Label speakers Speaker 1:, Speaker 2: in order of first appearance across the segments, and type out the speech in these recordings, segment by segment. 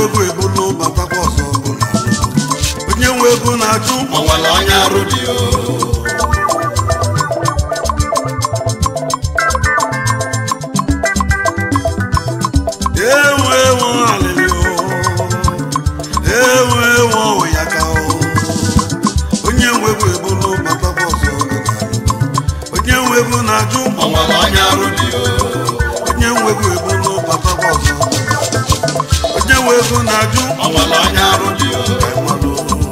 Speaker 1: ego ebulu batakwa ọzọ bụ na onye nwe ego na-ajụ
Speaker 2: o nwere onye arụ dị o
Speaker 1: ewe ewe alịlị o ewe ewe ụyaka o onye nwe ego ebulu batakwa ọzọ bụ na onye nwe ego na-ajụ
Speaker 2: o nwere onye arụ dị o
Speaker 1: onye nwe ego ebulu batakwa ọzọ onye nwe ego na-ajụ
Speaker 2: o nwere onye arụ dị o
Speaker 1: enwelụ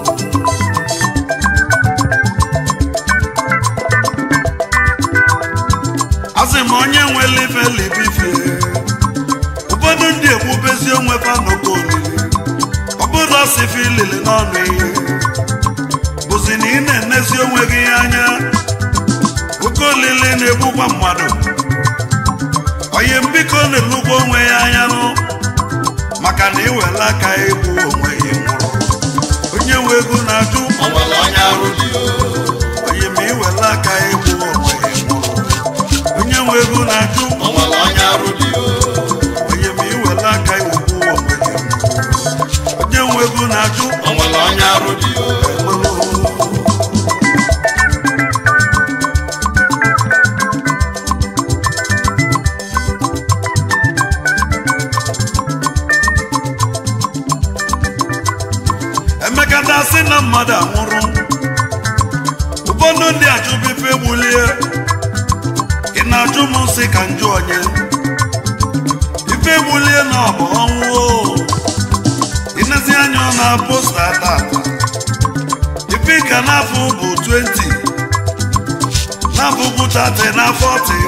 Speaker 1: asị m onye nwere ife libifie ụfọdụ ndị egbubezi onwe fa n'oke olili ọ bụrụ asịfe ilili n'ọnụ ihe bụzi na ị na-enezi onwe gị anya oke olili na-egbukwa mmadụ onye mbiko na-elugwa onwe ya anya nụ maka na iwela aka egbu onwe ya nwụrụ onye nwe ego na-ajụ
Speaker 2: o nwere onye arụ dị o
Speaker 1: onye ma iwela aka egbu onwe ya nwụrụ onye nwe ego na-ajụ
Speaker 2: o nwere onye arụ dị o
Speaker 1: onye ma iwela aka iwegbu onwe ya nwụrụ onye nwe ego na-ajụ
Speaker 2: o nwere onye arụ dị o
Speaker 1: emeka dasị na mmadụ anwụrụ ụfọdụ ndị ajụbife gbulie ị na-ajụ m nsị ka njụ onye ife gbulie na ọ bụ ọnwụ o ịnezi anya ọ na posta tata ife ka n'afọ bụ 20 n'afọ bụ 30 na 40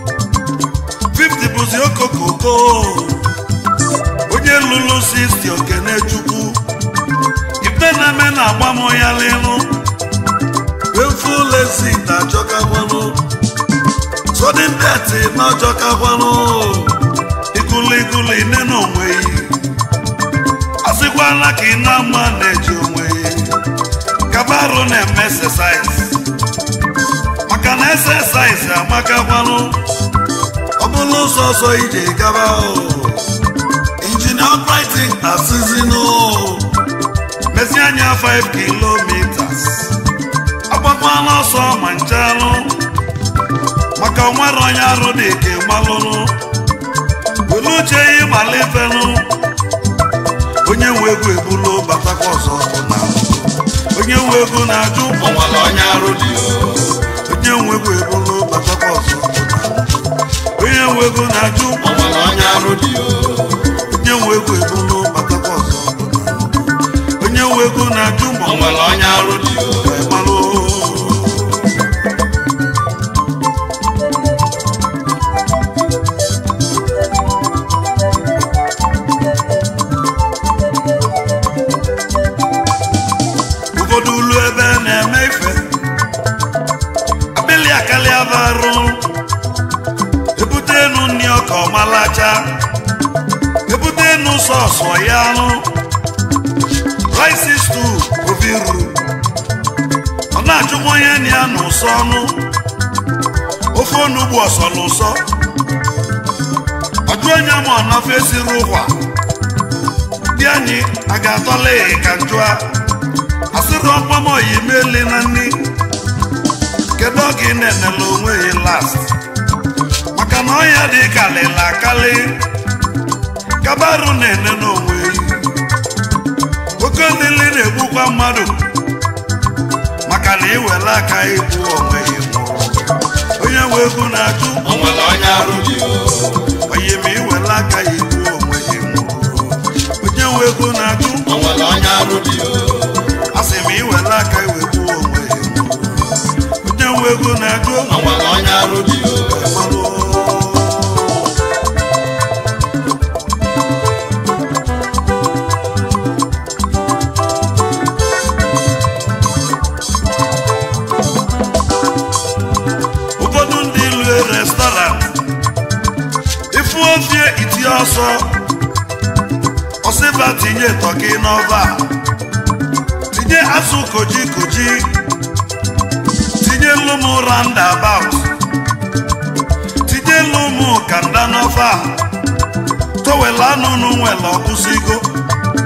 Speaker 1: 50 bụzi okokoko onye lụrụ 60 okene chukwu ife na-eme na-agba m ya lịrụ wefulesi na-achọkakwanụ sodin deti na-achọkakwanụ ikulikuli nne na onwe yi asịkwala ka ị na-ama na-eji onwe yi kabarụ na-eme exercise maka na exercise amakakwanụ ọ bụrụ ụzọ ọzọ ije gaba o injinia operating asịzinụ mezi anya 5 kilometers agbakwana ọsọ ma nchalụ maka onwere onye arụ dị ka ịgbalụrụ welu uche ya ịmalifenụ onye nwe ego ebulu batakwa ọzọ bụ na onye nwe ego na-ajụ
Speaker 2: o nwere onye arụ dị o
Speaker 1: onye nwe ego ebulu batakwa ọzọ bụ na onye nwe ego na-ajụ
Speaker 2: o nwere onye arụ dị o
Speaker 1: onye nwe ego ebulu batakwa ọzọ bụ na onye nwe ego na-ajụ ma
Speaker 2: o nwere onye arụ dị o
Speaker 1: ịmalụ ụfọdụ ulu ebe na-eme ife akpịlị akali abarụ ebute enu nri ọka ọmalacha ebute enu sọsọ ya anụ rice stew obiru ọ na-achụkwa onye na ya n'ụsọ ọnụ ofe onugbu ọsọ n'ụsọ ọjụ onye ma ọ nafe esiri ụkwa di anyị a ga-atọla ya ka njụa asịrị ọkpọmọyi meli na nri kedu oge ị na-enele onwe ya last maka na ọya dị kalịla akali kabarụ na-ene n'onwe ya oke olili na-egbukwa mmadụ maka na iwere aka igbu onwe ya nwụrụ onye nwe ego na-ajụ
Speaker 2: o nwere onye arụ dị o
Speaker 1: onye ma iwere aka ya igbu onwe ya nwụrụ onye nwe ego na-ajụ
Speaker 2: o nwere onye arụ dị o
Speaker 1: asị m iwere aka iwegbu onwe ya nwụrụ onye nwe ego na-ajụ
Speaker 2: o nwere onye arụ dị o
Speaker 1: Malụ. ụfọdụ ndị lue restọrant ifu ofie itinye ọsọ ọsịba tinye tọki n'ọva tinye azụ koji koji tinye lumu roundabout tinye lumu kanda n'ọva towel anụnụ nwere ọkụsigo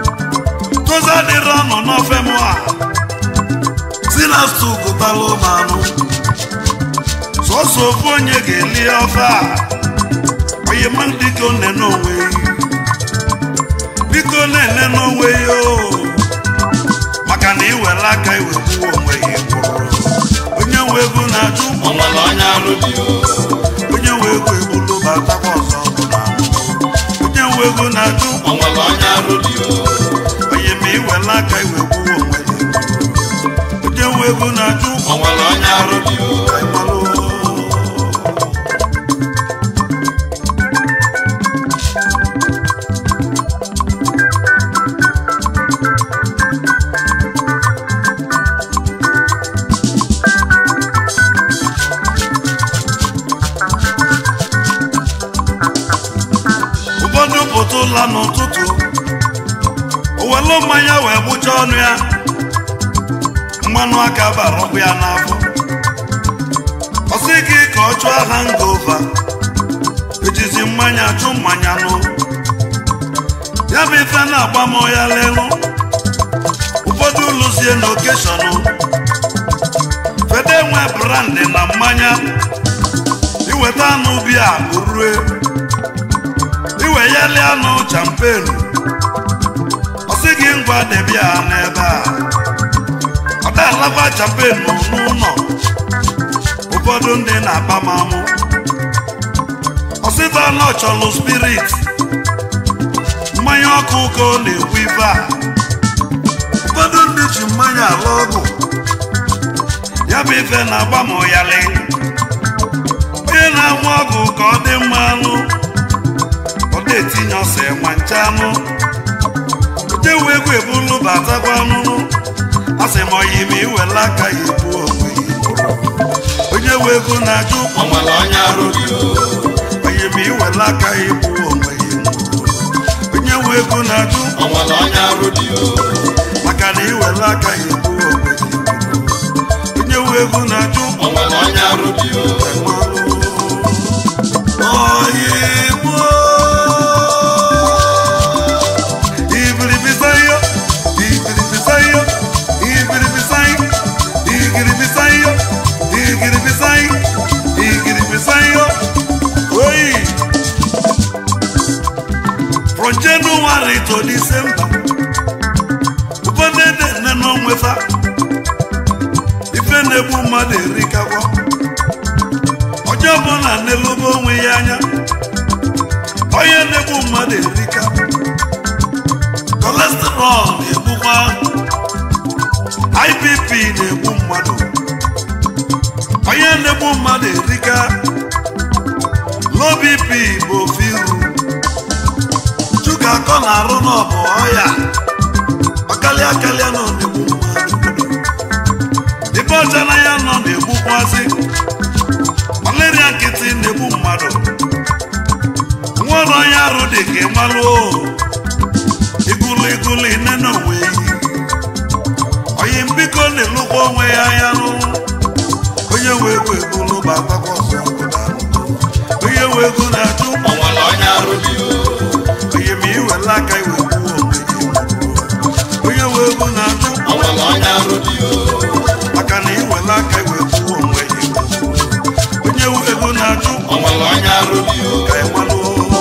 Speaker 1: adịrị ọnụ n'ofe mụ a si na stu gụtalụ m anụ sọsọ ofu onye ga-eli ofe a onye ma biko nene onwe ya biko nene n'onwe ya o maka na iwere aka iwegbuo onwe ya gwụrụ onye nwe ego na-ajụ
Speaker 2: o nwere onye arụ dị o
Speaker 1: onye nwe ego egbulu batakwa ọzọ bụ na onye nwe ego na-ajụ
Speaker 2: o nwere onye arụ dị o
Speaker 1: onye ma iwere aka iwegbuo onwe ya onye nwe ego na-ajụ
Speaker 2: o nwere onye arụ dị o
Speaker 1: ka ị malụ ụfọdụ pụta ụla n'ụtụtụ owelu mmanya wee gbụcha ọnụ ya mmanụ aka bara ọkụ ya n'afọ ọsị gị ka ọ chụọ ha ngova ejizi mmanya chụ mmanya nụ ya bụ ife na-agba m ya lelu ụfọdụ ụlụzie na okeshọnụ fede nwe brandị na mmanya iweta anụ bia rue iwe yali anụ champenu ọsị gị ngwa debia n'ebe a ọ da-alakwa champenu n'ụlọ ụfọdụ ndị na-akpa m amụ ọsịta na ọchọlụ spirit mmanya ọkụ ka ọ na-ekwu ife a ụfọdụ ndị ji mmanya ala ọgwụ ya bụ ife na-agba m ụyalị onye na-anwụ ọgwụ ka ọ dị mma anụ ọ na-etinye ọsọ enwe nche anụ ojewu egwu ebulu batakwa anụnụ asị m oyi ma iwela aka ya ebu onwe ya onye wu ego na-ajụ
Speaker 2: o nwere onye arụ dị o
Speaker 1: onye ma iwela aka ya ebu onwe ya onye wu ego na-ajụ
Speaker 2: o nwere onye arụ dị o
Speaker 1: maka na iwela aka ya ebu onwe ya onye wu ego na-ajụ
Speaker 2: o nwere onye arụ dị o
Speaker 1: Oyigbo Ibiribisayo Ibiribisayo Ibiribisayo Igiribisayo Igiribisayo Igiribisayo Oyi From January to December ụfọdụ ede nne n'onwefa ife na-egbu mmadụ erikakwa onye ọbụla na-elobe onwe ya anya onye na-egbu mmadụ erika kolesterọl na-egbukwa IBP na-egbu mmadụ onye na-egbu mmadụ erika low BP bụ ofu iru chuka akọ na-arụ n'ọbụ ọya ọkalịa kalịa nọ na-egbu mmadụ ibe ọcha na ya nọ na-egbukwazị malaria nkịtị na-egbu mmadụ nwere onye arụ dị ka ịmalụ igulu igulu ine na onwe yi oyi mbiko na-elukwa onwe ya anya nụ onye nwe ego egulu batakwa ọsọ obodo ahụ. onye nwe ego na-ajụ
Speaker 2: o nwere onye arụ dị o
Speaker 1: onye ma iwela aka iwegbuo onwe gị onye nwe ego na-ajụ
Speaker 2: o nwere onye arụ dị o
Speaker 1: maka na iwela aka iwegbuo onwe gị onye nwe ego na-ajụ
Speaker 2: o nwere onye arụ dị o
Speaker 1: ka ịmalụ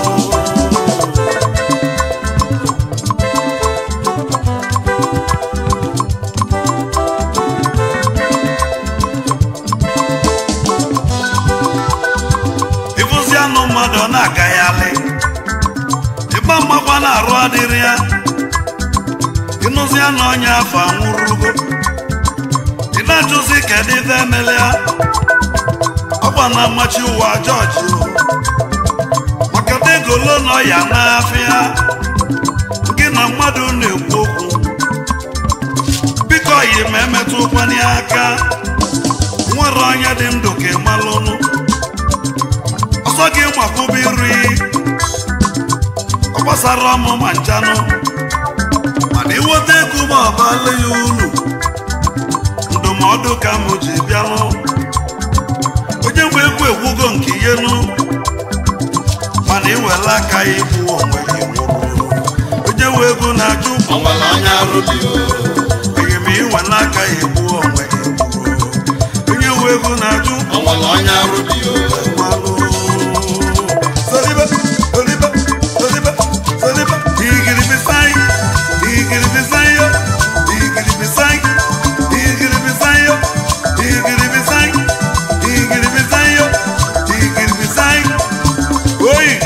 Speaker 1: ịfụzi anụ mmadụ ọ na-agaghalị ịgba mmakwa na-arụ adịrị ya ịnụzi anụ onye afọ anwụrụgo ị na-ajụzi kedu ife emele ya ọgba na mmachi ụwa jọji maka degolo nọ ya n'afịa gị na mmadụ na-ekwu okwu biko yi ma emetụ ụkwanye aka nwere onye dị ndụ ka ịmalụnụ ọsọ gị makwụba iri ọ gbasara ọmụ ma nchanụ mana iweta ego ma ọ bala ya ulu ndụmọdụ ka m ji bịanụ onye nwe egwu egwugo nke ihenu mana iwela aka ya igbu onwe gị nwụrụ onye nwe ego na-ajụ
Speaker 2: o nwere onye arụ arụ dị o
Speaker 1: onye ma inwe n'aka ya egbu onwe ya egburu onye nwe ego na-ajụ
Speaker 2: o nwere onye arụ dị o
Speaker 1: mmalụ Saliba, saliba, saliba, saliba. Igiribisai, igiribisayo, igiribisai, igiribisayo, igiribisai, igiribisayo, igiribisai. Oyi!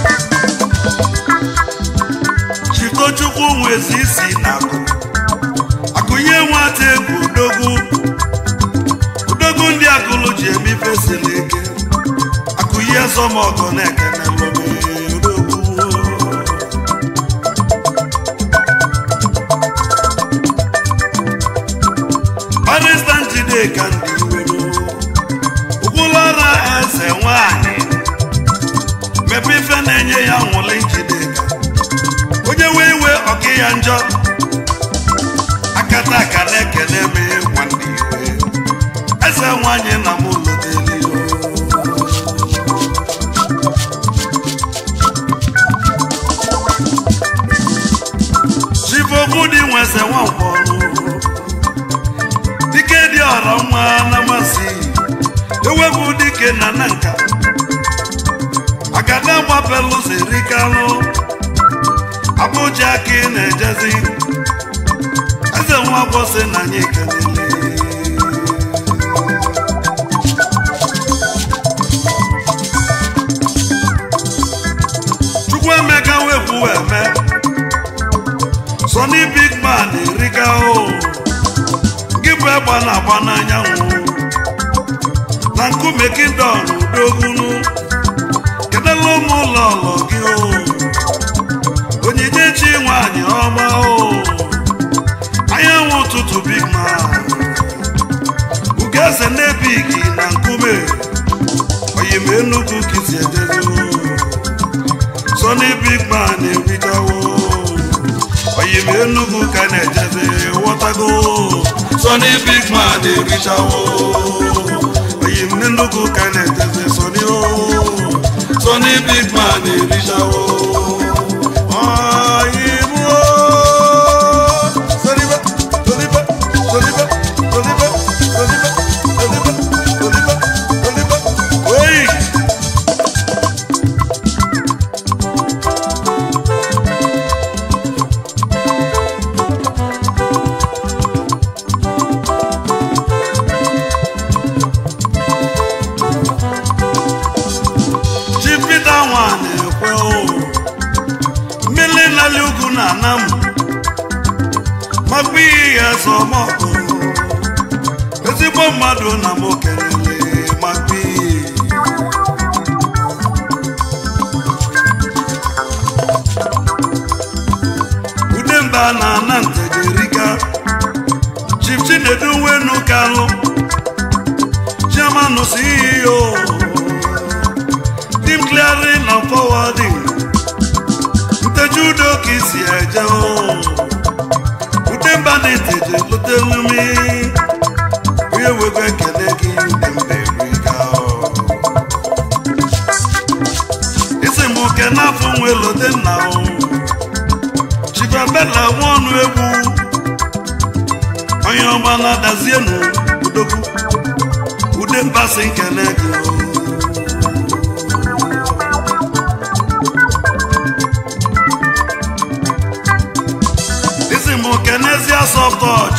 Speaker 1: Chikochukwu nwezi isi n'akụ akụnye nwata egwu odogwu odogwu ndị akụlụ ji eme ife siri ike akụnye zọmọgọ na-ekene lomi odogwu barista njideka ndị iwero ụkwụlara eze nwanyị mepe ife na-enye ya nwụli njideka onye wee iwe ọka ya njọ akata aka na-ekele m nwanne iwe eze nwanyị na m ụlọdeli chifokwu dị nweze nwankwọrụ dike dị ọrọ nwa na masị ewepụ dike na na nka agada gbapelụzọ erikalụ abụja ka ị na-ejezi eze nwa bọsị na anyị kelele chukwu emeka wekwu eme sọni big man erika o gị bụ egba na-agba n'anyanwụ na nkume kingdom udogunu kedela ụmụ ụlọ ọlọ gị o onyinyechi nwanyị ọma o anyanwụ ụtụtụ big man ugeze n'ebigi na nkume oyim enugwu kisi ejezi o sọni big man erikawo oyim enugwu ka na-ejezi wọtago
Speaker 2: Sonny big man erichawo
Speaker 1: oyim n'enugwu ka na-ejezi sọni o
Speaker 2: Sonny big man erichawo
Speaker 1: oyim o sọniba sọniba sọniba sọniba sọniba sọniba sọniba sọniba oyi. chipita nwa na-ekwe o mmiri nali ugwu na ana m makpa ihe ya zọmọkụ ezigbo mmadụ na m kelele makpa ihe udemba na ana ntejerika chief chinedu wenu kalụ chairman ceo team clearing and forwarding nteju udo ka isi eje o udemba na-eteje lutelumi onye wego ekele gị udemba erika isi m oke n'afọ nwe lote nna o chibabela nwa ọnụ egwu onye ọma na-adazienu udogwu udemba si nkele gị o isi m kenezie sọftọch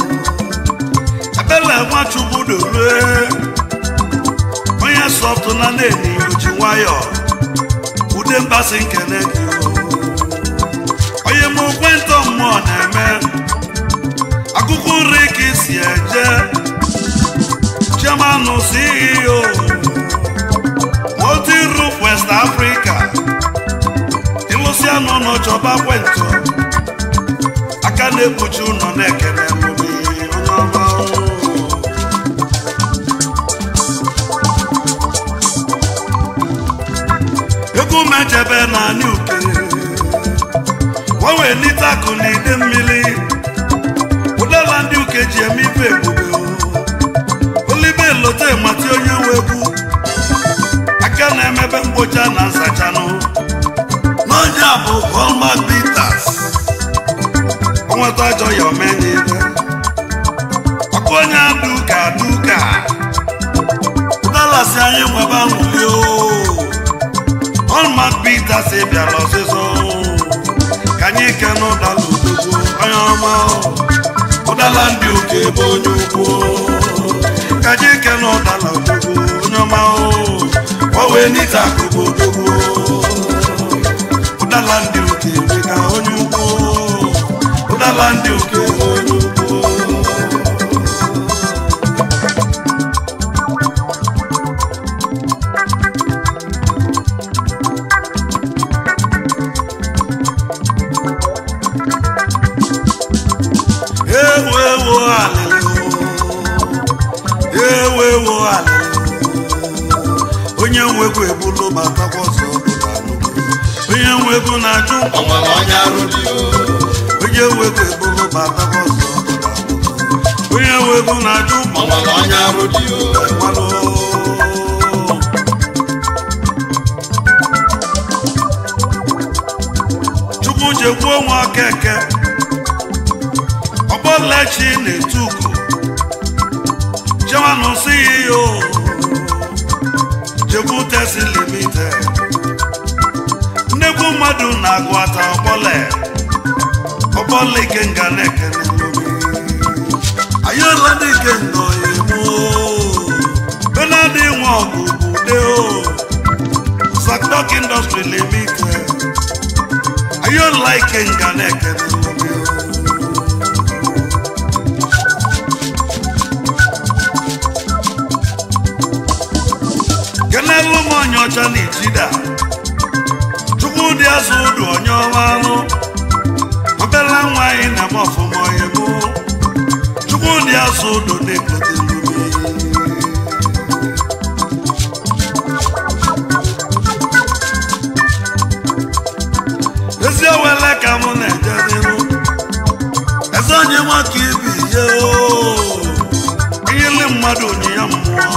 Speaker 1: ebele nwachukwu dolue onye sọftụ na na-eni oji nwayọ ude mbasi nkene gị o. onye m ekwentọ mmụọ na-eme akụkọ nri ka isi eje chairman ceo multi roof west africa ịlụsịa n'ụlọ chọba kwentọ aka na-ekpuchi ụlọ na-ekele mmụmị onye ọma o. egwu mejebe na anị uke gbanwee lite akụ na ide mmiri ụdala ndị uke ji eme ife ebube o. olibe elote mati onye nwe egwu aka na-emebe mgbocha na nsachanụ n'onye a bụ Hallmark Bitters ọnwa akpata jọ ya omenye ibe ọkụ onye duka duka dalasi anyị nwebe aṅụli o ọlmat pita si bịara ọsịsọ ka anyị kene ụdala odogwu onye ọma ụdala ndị ụka ebe onye ukwu ka anyị kene ụdala odogwu onye ọma o wee nita akụkụ odogwu ụdala ndị ụka ebe ka onye ukwu ụdala ndị ụka ebe onye ukwu ewu ewu alịlị ewu ewu alịlị onye nwego ebulu ma takwa ọsọ ọbụla nnukwu onye nwego na-ajụ
Speaker 2: o nwere onye arụ dị o
Speaker 1: onye nwego ebulu ma takwa ọsọ ọbụla nnukwu onye nwego na-ajụ
Speaker 2: o nwere onye arụ dị o
Speaker 1: mmanụ chukwu jekwuo nwa keke ọgbọlechi na-etu ugo jewanụ si yo jekwu tesi limite nnekwu mmadụ na-agụ ata ọgbọle ọgbọle ike nga na-ekene lomi ayọla dị ike nga oyemu benadi nwa ọgụ bụ de o zakdok industry limited ayọla ike nga na-ekene lomi kenelu m onye ọcha na ijida chukwu dị azụ ụdụ onye ọma anụ obela nwa anyị na-eme ọfụma onye mụ chukwu dị azụ ụdụ na-ekotelu ezi owele ka mụ na-eje n'ihu eze onye nwaka ibi ihe o inyele mmadụ onyinye mmụọ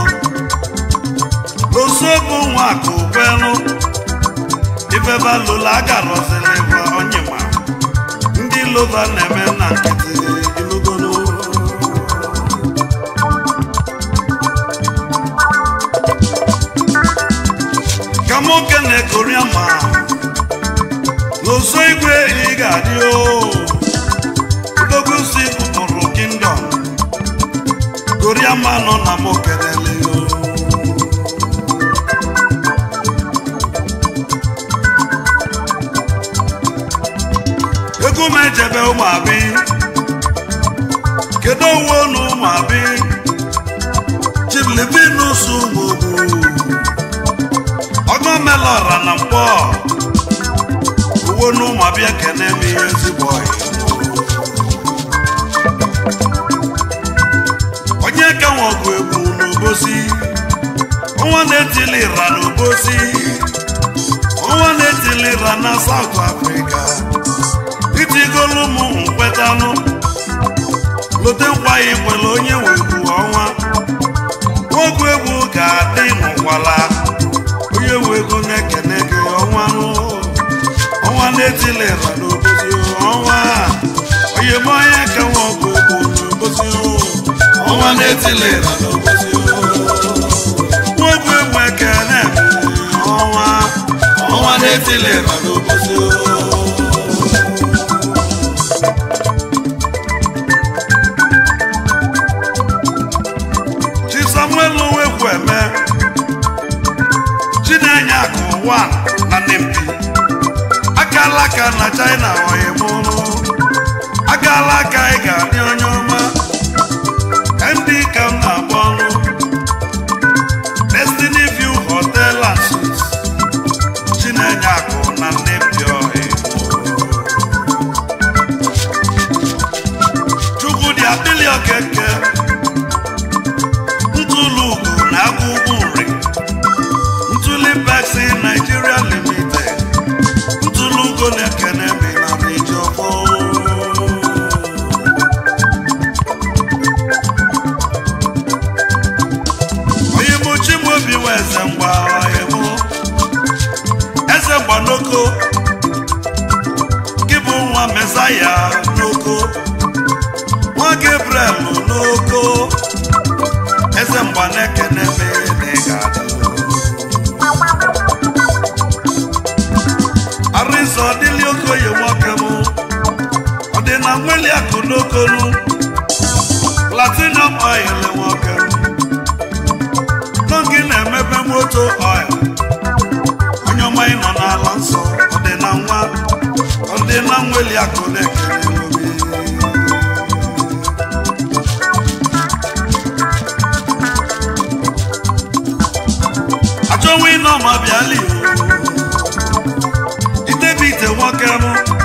Speaker 1: n'osobu nwa akụ kwelu ifeba lola agarọzili bụ onyema ndị lova na-eme na nkịtị ilugolo ka nwoke na-ekoria ma n'oso igwe ị ga-adị o udogosi ụkpụrụ kingdom koria ma nọ na mokelele o egwu m ejebe ụmụabi kedu owu na ụmụabi chiblivinus ụmụogbu ọgọmelọra na mkpọ uwe na ụmụabi ekene m ihe ezigbo ọyị. onye ka nwe ọgụ egwu n'obosi ọnwa na-etilira n'obosi ọnwa na-etilira na South Africa itigolu m nkwetanụ lote nkwaghị kwere onye wegbu ọnwa nwoke egwu ga-adị n'ụkwala onye wego na-ekene gị ọnwa nụ ọnwa na-etilera n'obozi ọnwa onye m onye ka nwa ọgụ egwu n'obozi
Speaker 2: ọnwa na-etilera n'obosi
Speaker 1: nwoke egwu ekene ọnwa
Speaker 2: ọnwa na-etilera n'obosi
Speaker 1: chi samuel nwekwu eme chinenye akụ ụwa na nempi akala aka na china oyimụrụ akala aka ị ga-adị onye ọma ndị ka m na-agba ọnụ destiny view hotel and suites chinenye akụ na nempi ọhịa chukwu dị adịlị okeke ntụlụ ugo na agwụgwụ nri ntụli Pepsi Nigeria Limited ntụlụ ugo na-ekene minari na nweli akụ n'okolu platinum oil nwoke n'oge na-emepe moto oil onye ọma ị nọ n'ala nsọ ọ dị na nwa ọ dị na nweli akụ na-ekele obi achọwa ịnọ ma bịali itebi ite nwoke m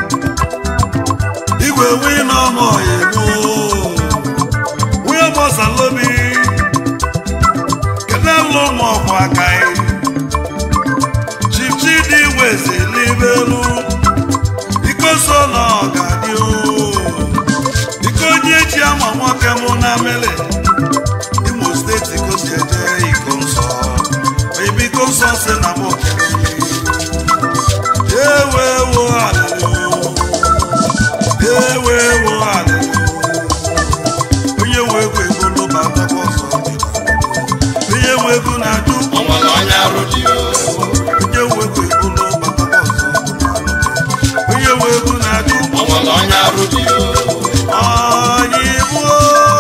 Speaker 1: igwe wi n'ọma ọyịmụ nwunye gbasalobi kedu elu ụmụ ọkwụ aka chichi dị wezi n'ibelu iko so na ọgadị iko onye ji ama nwoke mụ na mele imo steeti kosi eje iko nsọ ebe iko nsọ si na mụ ewe ewo alelu ewe ewo alelu onye nwe ego ego lụba atakwa ọsọ onye nwe ego na-ajụ
Speaker 2: ọnwere onye arụ dị o
Speaker 1: onye nwe ego ego lụba atakwa ọsọ onye nwe ego na-ajụ
Speaker 2: ọnwere onye arụ dị o
Speaker 1: ọyịbụ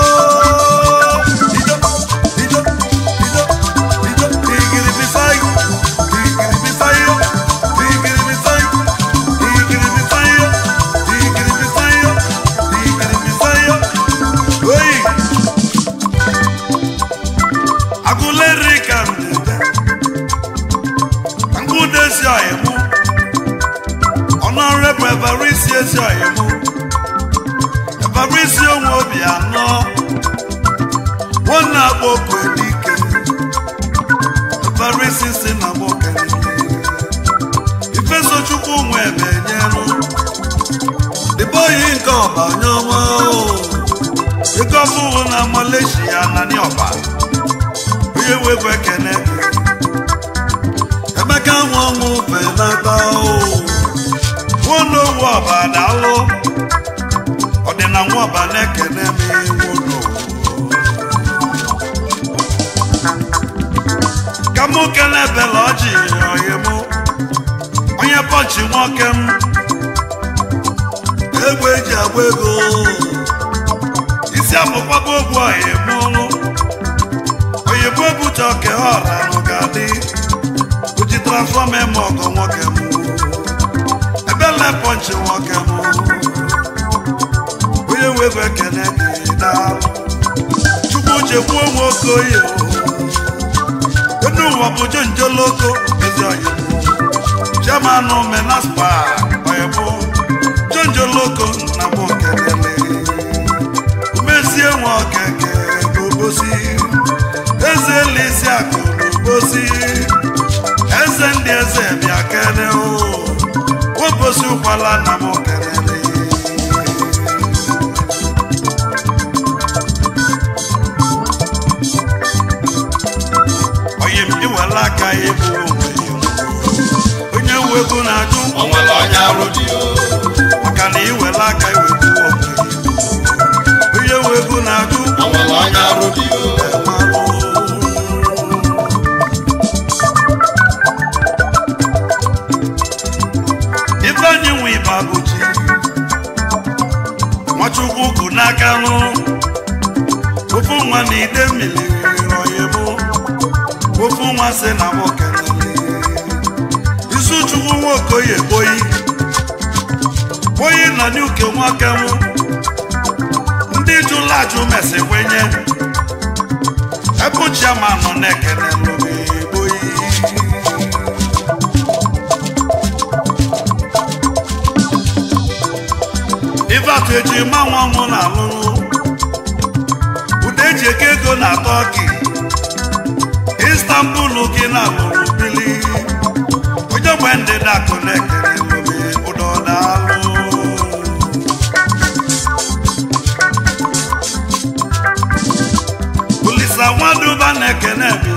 Speaker 1: ido ido ido ido igiri bisayo igiri bisayo igiri bisayo igiri bisayo igiri bisayo igiri bisayo oyi agụleri ka ndede ngwudesi ọyịmụ ọnọrẹbụ evarisi ezi ọyịmụ Fabrice onwe obi anọ nwanne agba okwu elike Fabrice si na nwoke ifeso chukwu nwe ebe nyelu dịbe oyi nke ọba onye ọma ego ọfụwụ na Malaysia na ni ọba onye wegwu ekene emeka nwa ọnwụ benata nwanne owu ọba daalụ ọdịna nwa ọba na-ekene m iwu ụlọ ka mụ kele bela ọjị oyi mụ onye pọnchi nwoke m egbe eji agba ego isi afụkwaba ogwu oyi mụlụ oyibo ebute oke ọra n'ụgadị uji transfọma eme ọgọ nwoke m ebele pọnchi nwoke m onye nwe ego ekene dị daalụ chukwu chekwu onwe okoye onye ụwa bụ jonjoloko ezi oyi chairman menaspa oyebo jonjoloko na m okelele umezie nwe okeke n'obosi eze elisi akụ n'obosi eze ndị eze bịa kene o wobosi ụkwala na m okelele onye m iwela aka ya bụ onwe ya onye nwe ego na-ajụ
Speaker 2: ọnwere onye arụ dị o
Speaker 1: maka na iwela aka iweta onwe ya onye nwe ego na-ajụ
Speaker 2: ọnwere onye arụ dị o
Speaker 1: ife anyị nwe ịba bụchi nwachukwu kụ n'aka nụ ofu nwa na ide mmiri rọyebụ ofu nwa si na nwokelele isu chukwu nwokoye boyi boyi nọ n'uke nwoke m ndị jụla ajụ mesi kwenye ebe chiamanụ na-ekele lụrụ boyi ife atụ eji ma nwa mụ na alụrụ ude eji eke ego na tọki istanbul gị na alụrụ bili onye gbe ndị dakụ na-ekele lụrụ ụdọ daalụ olisa nwaduba na-ekene mi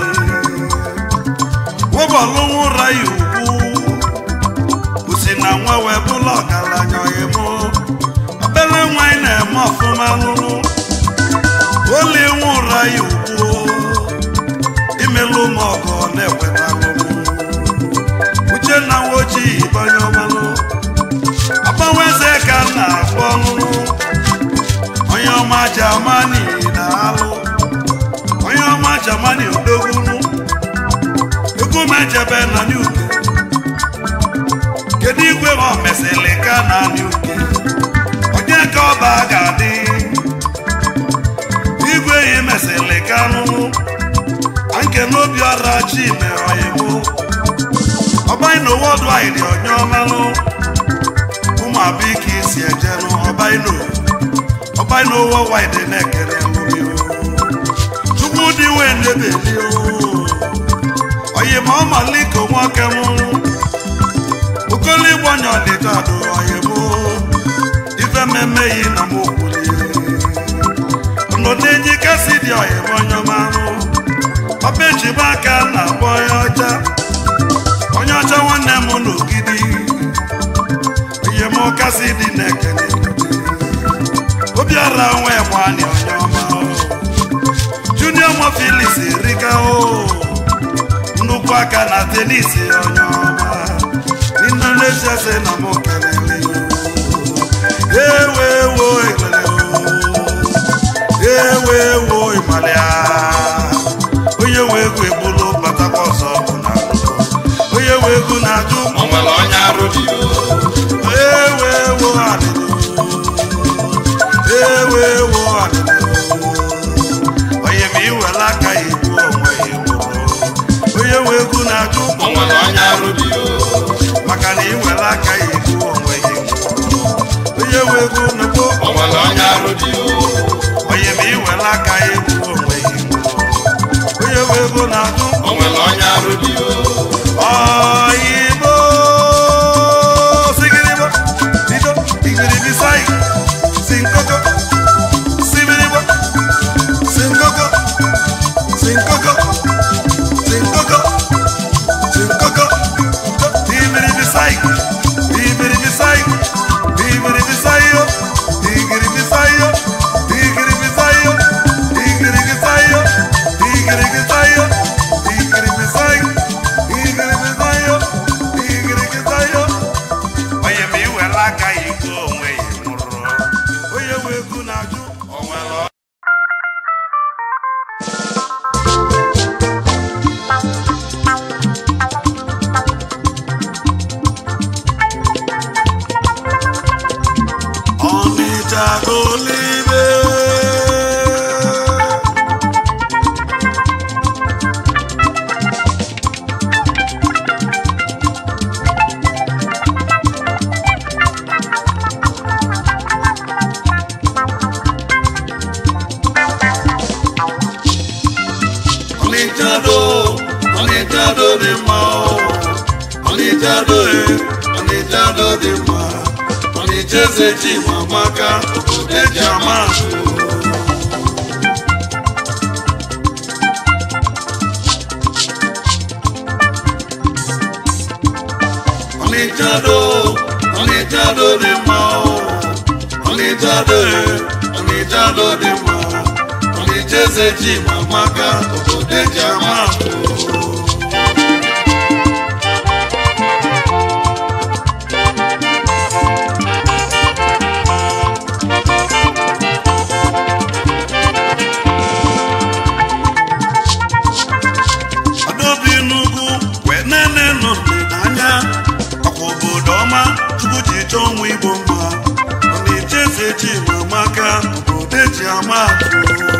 Speaker 1: wụbọlụ nwụra ya ugwu osi na nwa wee bụla ọgaranya oyimụ obele nwanyị na-eme ọfụma lụrụ oli nwụra ya ugwu imelụ m ọgọ na-ekwetalụ m uchenna nwa ojii banye ọmalụ agbanwe eze ka m na-akpọ ọlụlụ jamani na-alụ onye ọma jamani odogwunu egwu mejebe na n'uke kedu igwe ma o mesịrị ka na n'uke onye ka ọba ga-adị igwe yi mesịrị ka nụnụ anke n'obi ọra chi mere ọyịmụ ọbaino wọdụaịdị onye ọmalụ ụmụ abụọ ike isi ejenụ ọbaino ọbaino wọwaịdị na-ekere mmiri chukwu dị wee ndebeli ọyịma ọmaliko nwoke m okoligbonye ọdịda dụ ọyịmụ ife mmemme yi na m okwuli ndụ na-enyi kasị dị ọyịma onye ọmalụ ọba ejibe aka na-akpọ onye ọcha onye ọcha nwanne m n'ogidi ihe m kasị dị na-ekele obiara nwe gbani onye ọma junior mo filis erika o nnukwu aka na tenisi onye ọma n'indonesia si na m kelele ewe wo ekelele ewe wo ịmalịa onye nwe egwu egbulu batakwa ọzọ bụ na onye nwe egwu na-ajụ
Speaker 2: o nwere onye arụ dị o
Speaker 1: ewe wo adịdị ewe wo adịdị onye ma iwere aka ya egbu onwe ya egburu onye nwe egwu na-ajụ
Speaker 2: o nwere onye arụ dị o
Speaker 1: maka na iwere aka ya egbu onwe ya egburu onye nwe egwu na-ekwu
Speaker 2: o nwere onye arụ dị o
Speaker 1: onye ma iwere aka ya egbu onwe ya egburu onye nwe ego na-ajụ
Speaker 2: o nwere onye arụ dị o
Speaker 1: Oyibo sigiribo dido igiribisai sinkoko sibiribo sinkoko sinkoko sinkoko sinkoko ibiribisai ibiribisai ibiribisayo igiribisayo igiribisayo igiribisayo igiribisayo igiribisayo igiribisayo igiribisayo onye ma iwere aka ya ego onwe ya nwụrụ onye nwe ego na-ajụ
Speaker 2: o nwere
Speaker 1: ọnịcha golibe ọnịcha do ọnịcha do dị mma o ọnịcha do e ọnịcha do dị mma ọnịcha eze ji ma maka obodo eji ama atụ ọnịcha do ọnịcha do dị mma o ọnịcha do e ọnịcha do dị mma ọnịcha eze ji ma maka obodo eji ama atụ Adaobi n'ugwu wee nene nọ n'anya ọkwa obodo ọma chukwu ji chọọ ụmụ igbo mma ọ na-eche eze ji ma maka obodo eji ama atụ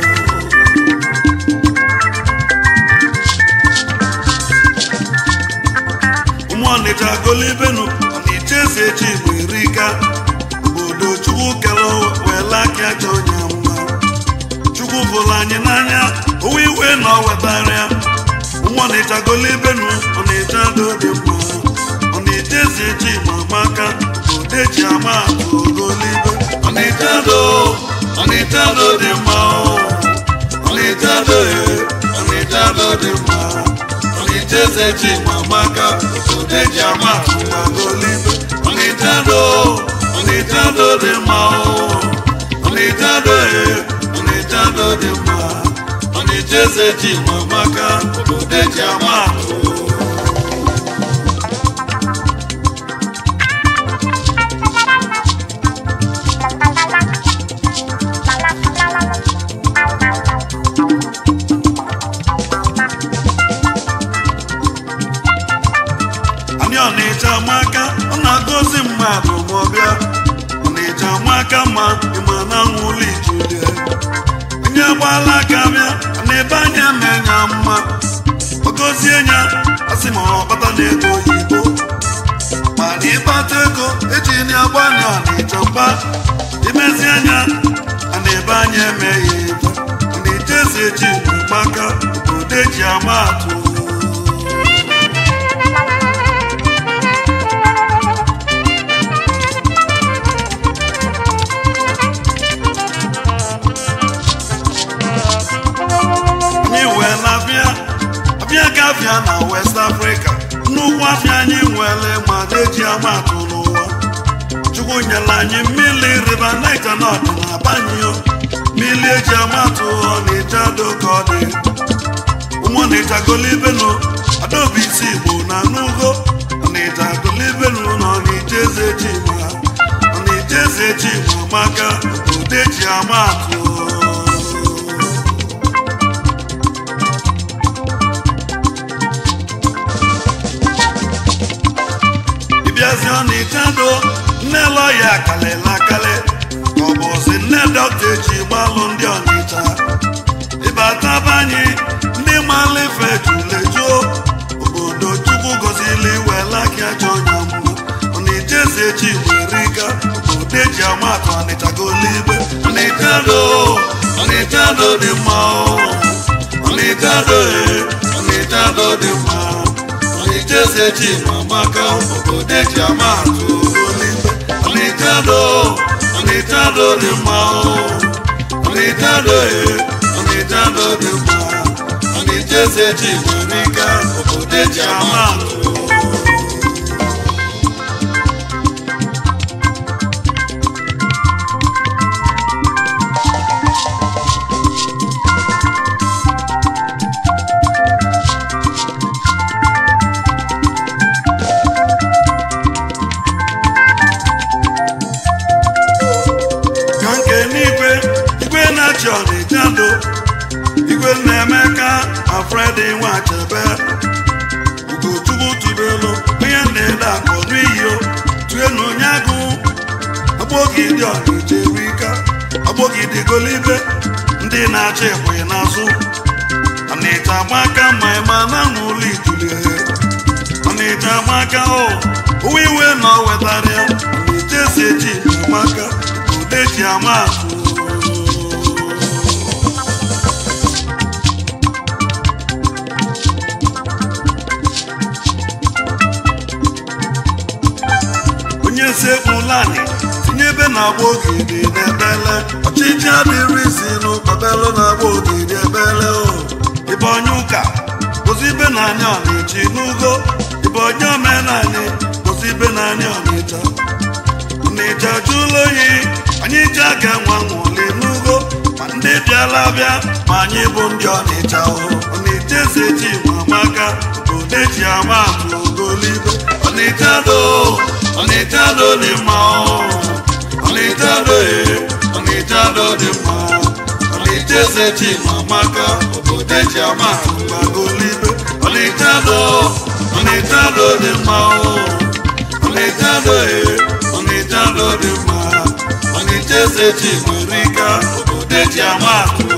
Speaker 1: ụmụ ọnịcha golibenu ọ na-eche eze ji ma erika obodo chukwu kere wee laka ajọ onye mma chukwu bụrụ anyị n'anya owe iwe na ọ wetara ya nwa ọnịcha golibenu ọnịcha do dị mma ọnịcha ezi eji ma maka obodo eji ama atụ ogolibe ọnịcha do ọnịcha do dị mma o. ọnịcha do e ọnịcha do dị mma ọnịcha eze eji ma maka obodo eji ama atụ ogolibe ọnịcha do ọnịcha do dị mma o. ọnịcha do e ọnịcha do dị mma ọnịcha eze ji ma maka obodo eji ama atụ bịa ọnịcha maka mma ịma na nwụlụ ijulie onye gbala aka bịa n'ebe anya menya mma ogozie nya asị ma ọ kpata na ego oyibo mana ịkpata ego eji na-agbanye ọnịcha mgba imezi anya a na-ebe anya emeghị ebe ọnịcha eze ji maka obodo eji ama atụ anyị wee na-abịa abịa gafịa na west africa nnukwu afịa anyị nwere ma na-eji amatụ n'ụwa chukwu nyere anyị mmiri river niger na ọdịna banyo mmiri eji amatụ ọnịcha doka ọ dị ụmụ ọnịcha golibenu adaobi isi igbo na n'ugo ọnịcha golibenu na ọnịcha eze ji ma ọnịcha eze ji ma maka obodo eji amatụ ịbịazi ọnịcha do nne lọya kalịla akali ka ọ bụzi nne dọkta eji gbalụ ndị ọnịcha ịbataba anyị ndị mala ife julejuo obodo chukwu gozili wela gị ajọ ọnya mma ọnịcha eze ji were ga obodo eji amatụ ọnịcha golibe ọnịcha do ọnịcha do dị mma o. ọnịcha do e, ọnịcha do dị mma ọnịcha eze ji ma maka obodo eji amatụ golibe ọnịcha do ọnịcha do dị mma o. ọnịcha do e, ọnịcha do dị mma ọnịcha eze ji were ga obodo eji amatụ ka nke n'igwe igwe na-achị ọnịcha do igwe na-emeka ma fredi nwachebe ugochukwu tubelu onye na-ede akụ n'iyo tuenu onye agụ agbogide ọnịcha erika agbogide golibe ndị na-achị ekwe n'azụ ọnịcha gbaka ma ịma na n'ụlọ ijulie ọnịcha gbaka o uwe iwe na ọ wetara ya ọnịcha esi eji maka ude ji ama atụ onye sekpulani tinyebe na-agba ogidi n'ebele ọchịchị adịrịzi n'ụkpabelu na-agba ogidi ebele o ibe onye ụka ozibe na anya ọnịcha n'ugo ibe onye omenani ozibe na anya ọnịcha ọnịcha jụlụ oyi anyị ji aga nwa nwụli n'ugo ma ndị bịala bịa ma anyị bụ ndị ọnịcha o ọnịcha eze ji ma maka ode ji ama atụ ogolibe ọnịcha do ọnịcha do dị mma o ọnịcha do e ọnịcha do dị mma ọnịcha eze ji ma maka obodo eji ama atụ gbagolibe ọnịcha do ọnịcha do dị mma o ọnịcha do e ọnịcha do dị mma ọnịcha eze ji nwere ike obodo eji ama atụ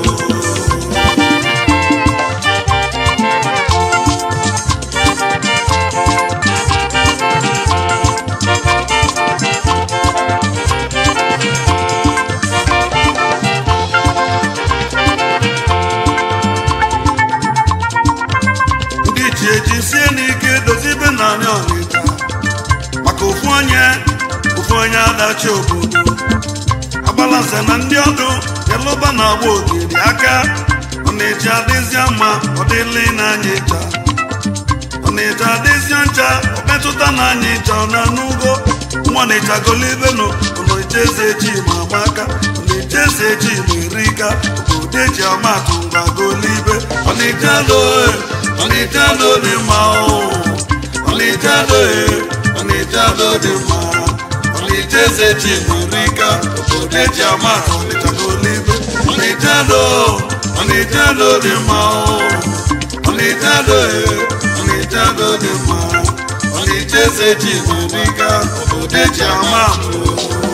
Speaker 1: ndị ji eji sie n'ike dozibe naanị ọnịcha maka ofu onye ofu onye adachi obodo agbalanse na ndị ọdụ yalụba na-agba ogiri aka ọnịcha adịzịa mma ọ dịlị n'anya ịcha ọnịcha adịzịa ncha ọ metụta n'anya ịcha ọ na n'ugo nwa ọnịcha golibenu ọnịcha eze ji ma amaka ọnịcha eze ji ma erika obodo eji amatụ ngwa golibe ọnịcha doe ọnịcha do dị mma o ọnịcha doe ọnịcha do dị mma ọnịcha eze ji ma erika obodo eji amatụ ọnịcha golibe ọnịcha do ọnịcha do dị mma o ọnịcha doe ọnịcha do dị mma ọnịcha
Speaker 2: eze ji zụrịga obodo eji ama atụ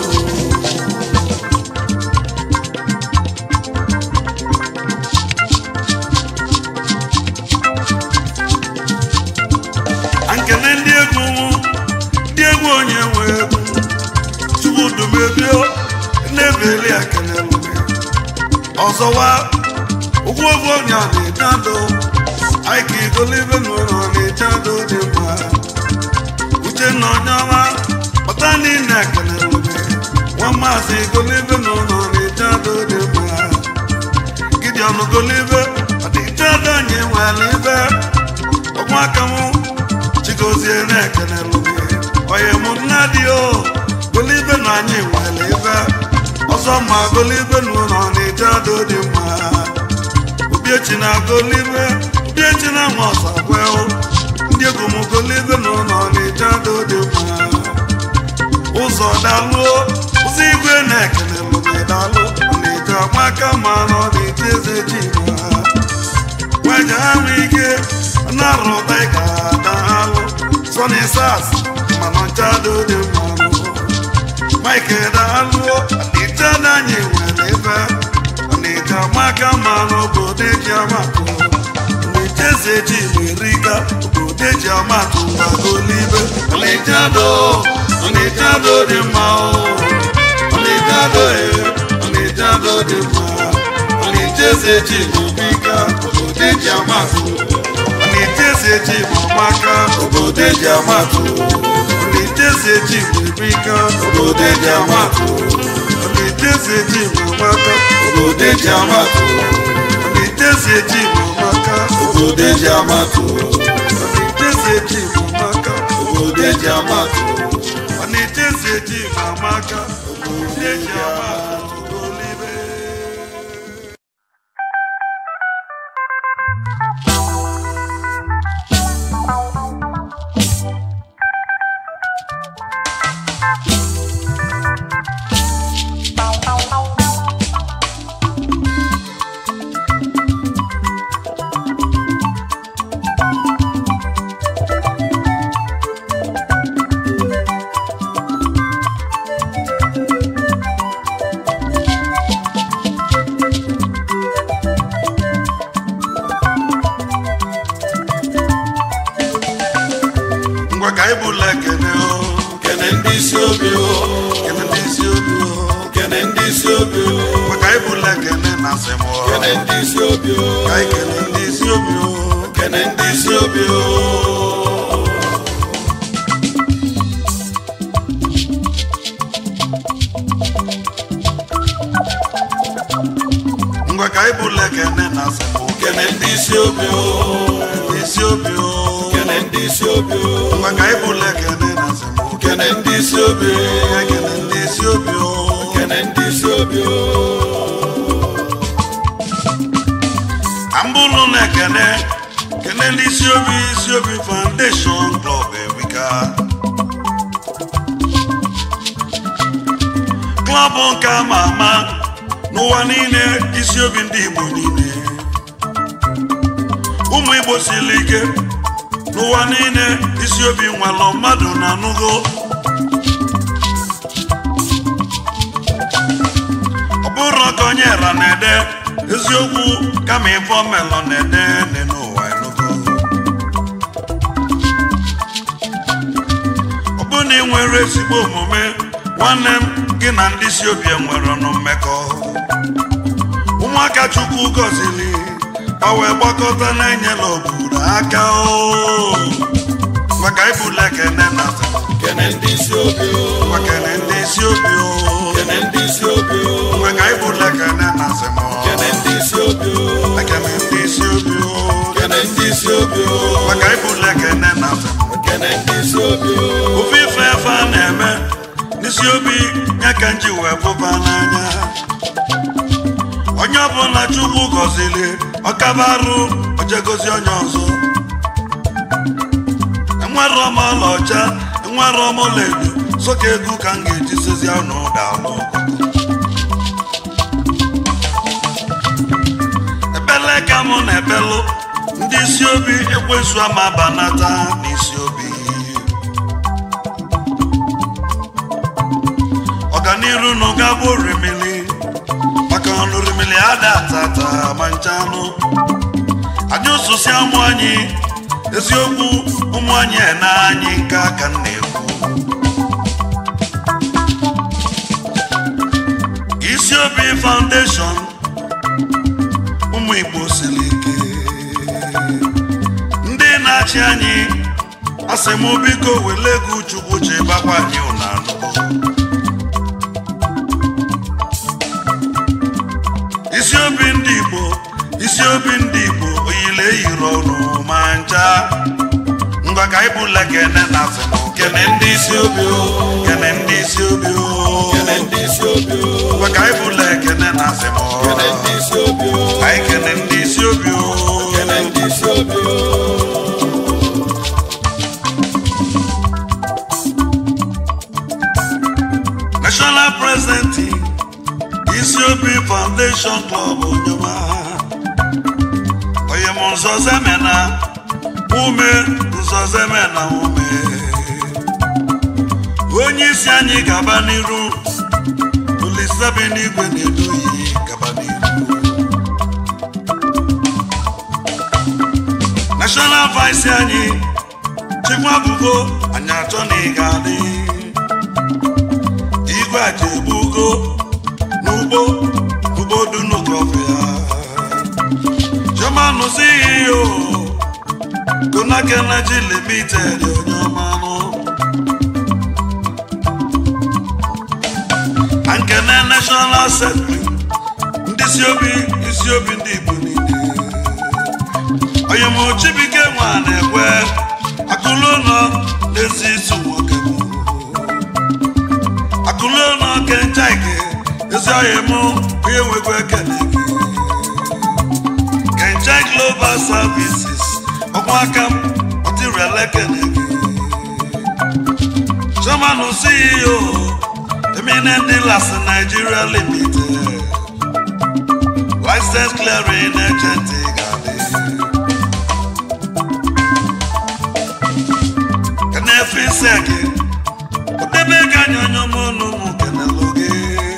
Speaker 1: nkene ndị egwu ndị egwu onye nwe egwu chukwudumebio na-ebeli akelelụme ọzọwa ụgwọ oge onye a na-ejado anyị ka igolibe n'ụlọ na-ejado dị mma uchenna onye ọma kpọta niile akelelụme nwa maazị igolibe n'ụlọ na-ejado dị mma gideon golibe ọdịjado anyị nwere ibe ọgbaka mụ chigozie na-ekene lụgị onye mụ nna dị o golibe na anyị nwere ibe ọzọ ma golibe na ụlọ na-eje adụ dị mma obiechi na golibe obiechi na nwa ọzọ kweo ndị egwu m golibe na ụlọ na-eje adụ dị mma ụzọ dalụo ụzọ igwe na-ekene lụgị dalụ ọ na-eje agbaka ma nọ na-eje eze ji ma nwaja ahụ ike na-arụta ịka daalụ sọni sas mana nchado dị mmanụ mike daalụ ọdịjada anyị nwere ebe ọnịja maka mmanụ obodo eji amatụ ọnịjeze ji merika obodo eji amatụ gbagolibe ọnịjado ọnịjado dị mma o ọnịjado e ọnịjado dị mma ọnịjeze ji merika obodo eji amatụ ọnịjeze ji mamaka obodo eji amatụ ọnịjeze ji merika obodo eji amatụ ọnịjeze ji mamaka
Speaker 2: obodo eji ama atụ
Speaker 1: ọnịjeze ji mamaka
Speaker 2: obodo eji ama atụ
Speaker 1: ọnịjeze ji mamaka
Speaker 2: obodo eji ama atụ
Speaker 1: ọnịjeze ji mamaka obodo eji amatụ golibe ngwa ka anyị bụla ekene o
Speaker 2: kene ndị isi obi o
Speaker 1: kene ndị isi obi o
Speaker 2: kene ndị isi obi o
Speaker 1: ngwa ka anyị bụla ekene na asem o
Speaker 2: kene ndị isi obi o
Speaker 1: ka anyị kene ndị isi obi o
Speaker 2: kene ndị isi obi o
Speaker 1: ngwa ka anyị bụla ekene na asem o
Speaker 2: kene ndị isi obi o
Speaker 1: ndị isi obi o
Speaker 2: kene ndị isi obi o
Speaker 1: ngwa ka anyị bụla ekene na asem o
Speaker 2: kene ndị isi obi o
Speaker 1: ka anyị kene ndị isi obi o
Speaker 2: kene ndị isi obi o
Speaker 1: ambụlụ na ekene kene ndị isi obi isi obi foundation club ewika klọbụ nke ama ama n'ụwa niile isi obi ndị igbo niile ụmụ igbo siri ike n'ụwa niile isi obi nwalọ mmadụ na anụgo ọ bụrụ ka onye ra na-ede eziokwu kama ife omelọ na-ede dị n'ụwa enugo ọ bụ na ị nwere ezigbo omume nwanne m gị na ndị si obi enwere ọnụ mmekọ ụmụaka chukwu gọziri ka wee gbakọta na-enyela obodo aka o maka ibula ekene na
Speaker 2: kene ndị isi obi o
Speaker 1: maka ndị isi obi o
Speaker 2: kene ndị isi obi o
Speaker 1: maka ibula ekene na asem
Speaker 2: kene ndị isi obi o
Speaker 1: ekene ndị isi obi o
Speaker 2: kene ndị isi obi o
Speaker 1: maka ibula ekene na asem
Speaker 2: kene ndị isi obi o
Speaker 1: ofe ife efe a na-eme n'isi obi ya ka nji wee fụba n'anya onye ọbụla chukwu gọziri ọkaba arụ ojegozi onye ọzọ enwere ọma ọlaọcha enwere ọma ọlaedo soka egwu ka m ga-eji sozi ụnụ ụda alụ ebele ka mụ na ebelụ ndị isi obi ekwensu ama banata n'isi obi n'iru nụ gabụ rimili maka ọnụ rimili ada tata ma nchanụ anyị ụsụsị ụmụ anyị eziokwu ụmụ anyị na anyị nke aka m na-ekwu isi obi foundation ụmụ igbo siri ike ndị na-achị anyị asị m biko wele ego chukwu ji bakwa anyị ụnanụ isi obi ndị igbo isi obi ndị igbo oyile eyiri ọnụ ma ncha ngwa ka anyị bụla kene na afọ kene ndị isi obi o kene ndị isi obi o
Speaker 2: Kene ndị isi obi o.
Speaker 1: ngwa ka anyị bụla ekene na afọ
Speaker 2: Kene ndị isi obi o.
Speaker 1: anyị kene ndị isi obi o
Speaker 2: Kene ndị isi obi o.
Speaker 1: national president isi obi foundation club onyema onye m nzọzemena ume nzọzemena ume onye isi anyị gaba n'iru olisabi n'igwe na-edoyi gaba n'iru national vice anyị chikwa bụgo anyị achọ na ị ga-adị igwe aja egbugo n'ugbo ugbo dunukọfịa chairman CEO Konaka Energy Limited onye ọmanụ Ankene National Secretary ndị isi obi isi obi ndị Igbo niile onye m Chibike nwa na-ekwe akụlụ ụlọ n'ezi isi nwoke bụ akụlụ ụlọ kenchaike ezi ọhịa mụ onye nwekwa ekele gị kenchai global services ọkwa aka m ọtịrịala ekele gị chairman ceo eminent dealers nigeria limited license clearing agent ga-adị kenefe ise gị odebe ga anya onye ọmụnụ mụ kenelụ gị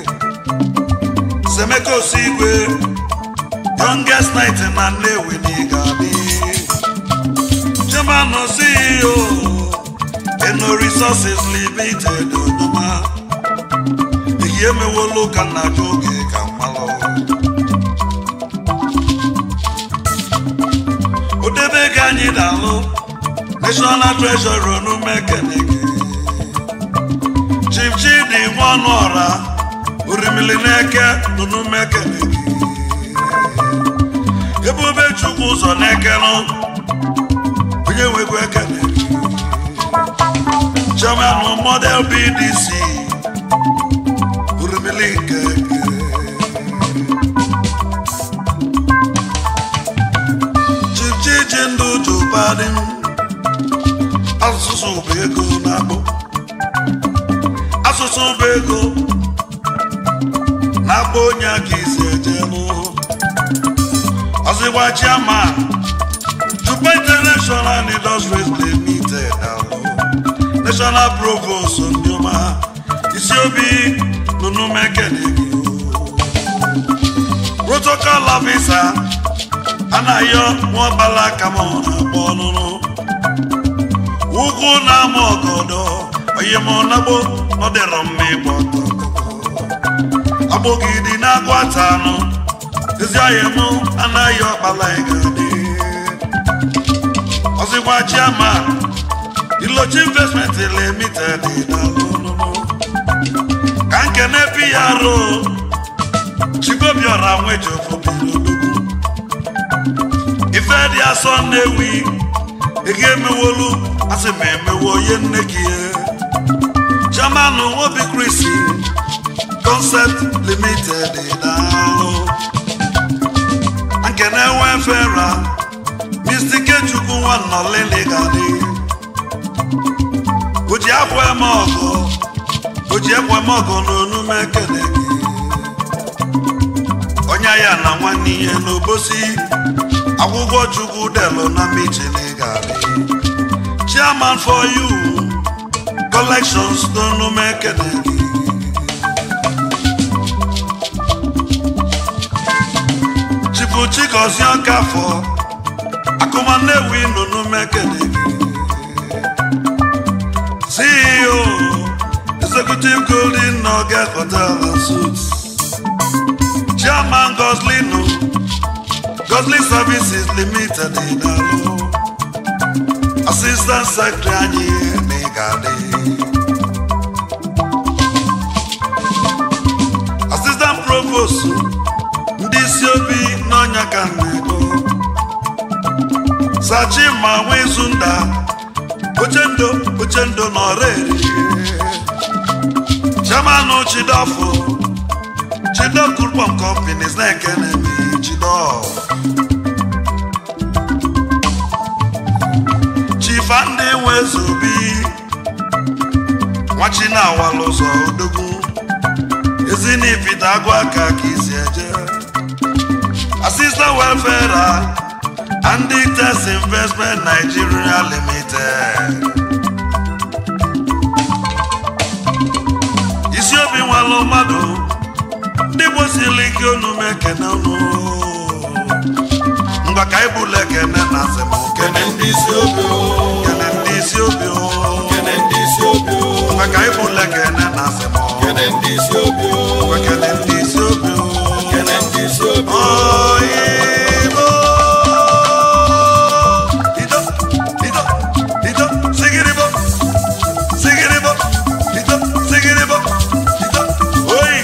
Speaker 1: semeka osigwe youngest night na nnewi na ị ga-adị chairman ceo eno resources limited odoma eyi emewolu ka nna gị oge ka mmalụ odebe ga anyị dalụ national treasurer onumekenege chief chidi nwanụ ọra orimili n'eke n'onumekenege ebube chukwu ụzọ n'ekenụ onye nwekwa ekene chairman model bdc orimili nke chief chiji ndụ jupadin asụsụ bụ ego na-akpụ asụsụ bụ ego na-akpọ onye aka isi ejenụ ọzịgba chairman Juba International Industries Limited alụ National Provost Ndioma isi obi n'onumekenegi protocol officer anaghịọ nwaọbala kama ọ na-akpọ ọnụnụ ugwu na-ama ọgọdọ oyimọnagbo nọdịrọ mma ịgba ọtọ agbogidi na-agwata anụ ezi ọhịa mụ anaghị ọkpala ịgadị ọzịkwa chairman ilochi investment limited dalụnụnụ ka nkene PRO chigobiọra nwejiofobirolugwu ife dị asọ nnewi ego emewolu asị m emewo onye nne gị chairman obi krisi concept limited daalụ nkene wefera mistikechukwu nwannọlịlịgadị oji akwa eme ọgọ oji ekwe eme ọgọ n'onume ekele gị onye ya na nwanne ihe n'obosi akwụkwọ chukwu delu na michiligadị chairman for you collections n'onume ekele gị chigozie ọkafọ akụma nnewi nụnụ mekene ceo executive golden nugget hotel and suits chairman goslino goslin services limited idalo assistant secretary anyị n'igade assistant provost ndị isi obi n'ọnya ka nego sachi ma nwezu nda ochendo ochendo n'ọrịa chairman chidofo chido group of companies na-ekene m chido chifa ndị nwezobi nwachi na-awala ụzọ odogwu ezinipite agụ aka ka isi eje assistant welfare and test investment nigeria limited isi obi nwalụ mmadụ ndị gbosili ike unu mekene unu ngwa ka ibula ekene na asem
Speaker 2: kene ndị isi obi o
Speaker 1: kene ndị isi obi o
Speaker 2: kene ndị isi obi o
Speaker 1: ngwa ka ibula ekene na asem
Speaker 2: kene ndị isi obi o
Speaker 1: ngwa kene ndị isi obi o
Speaker 2: kene ndị isi obi o
Speaker 1: Oyibo. Ido, ido, ido, sigiribo, sigiribo, ido, sigiribo, ido. Oyi.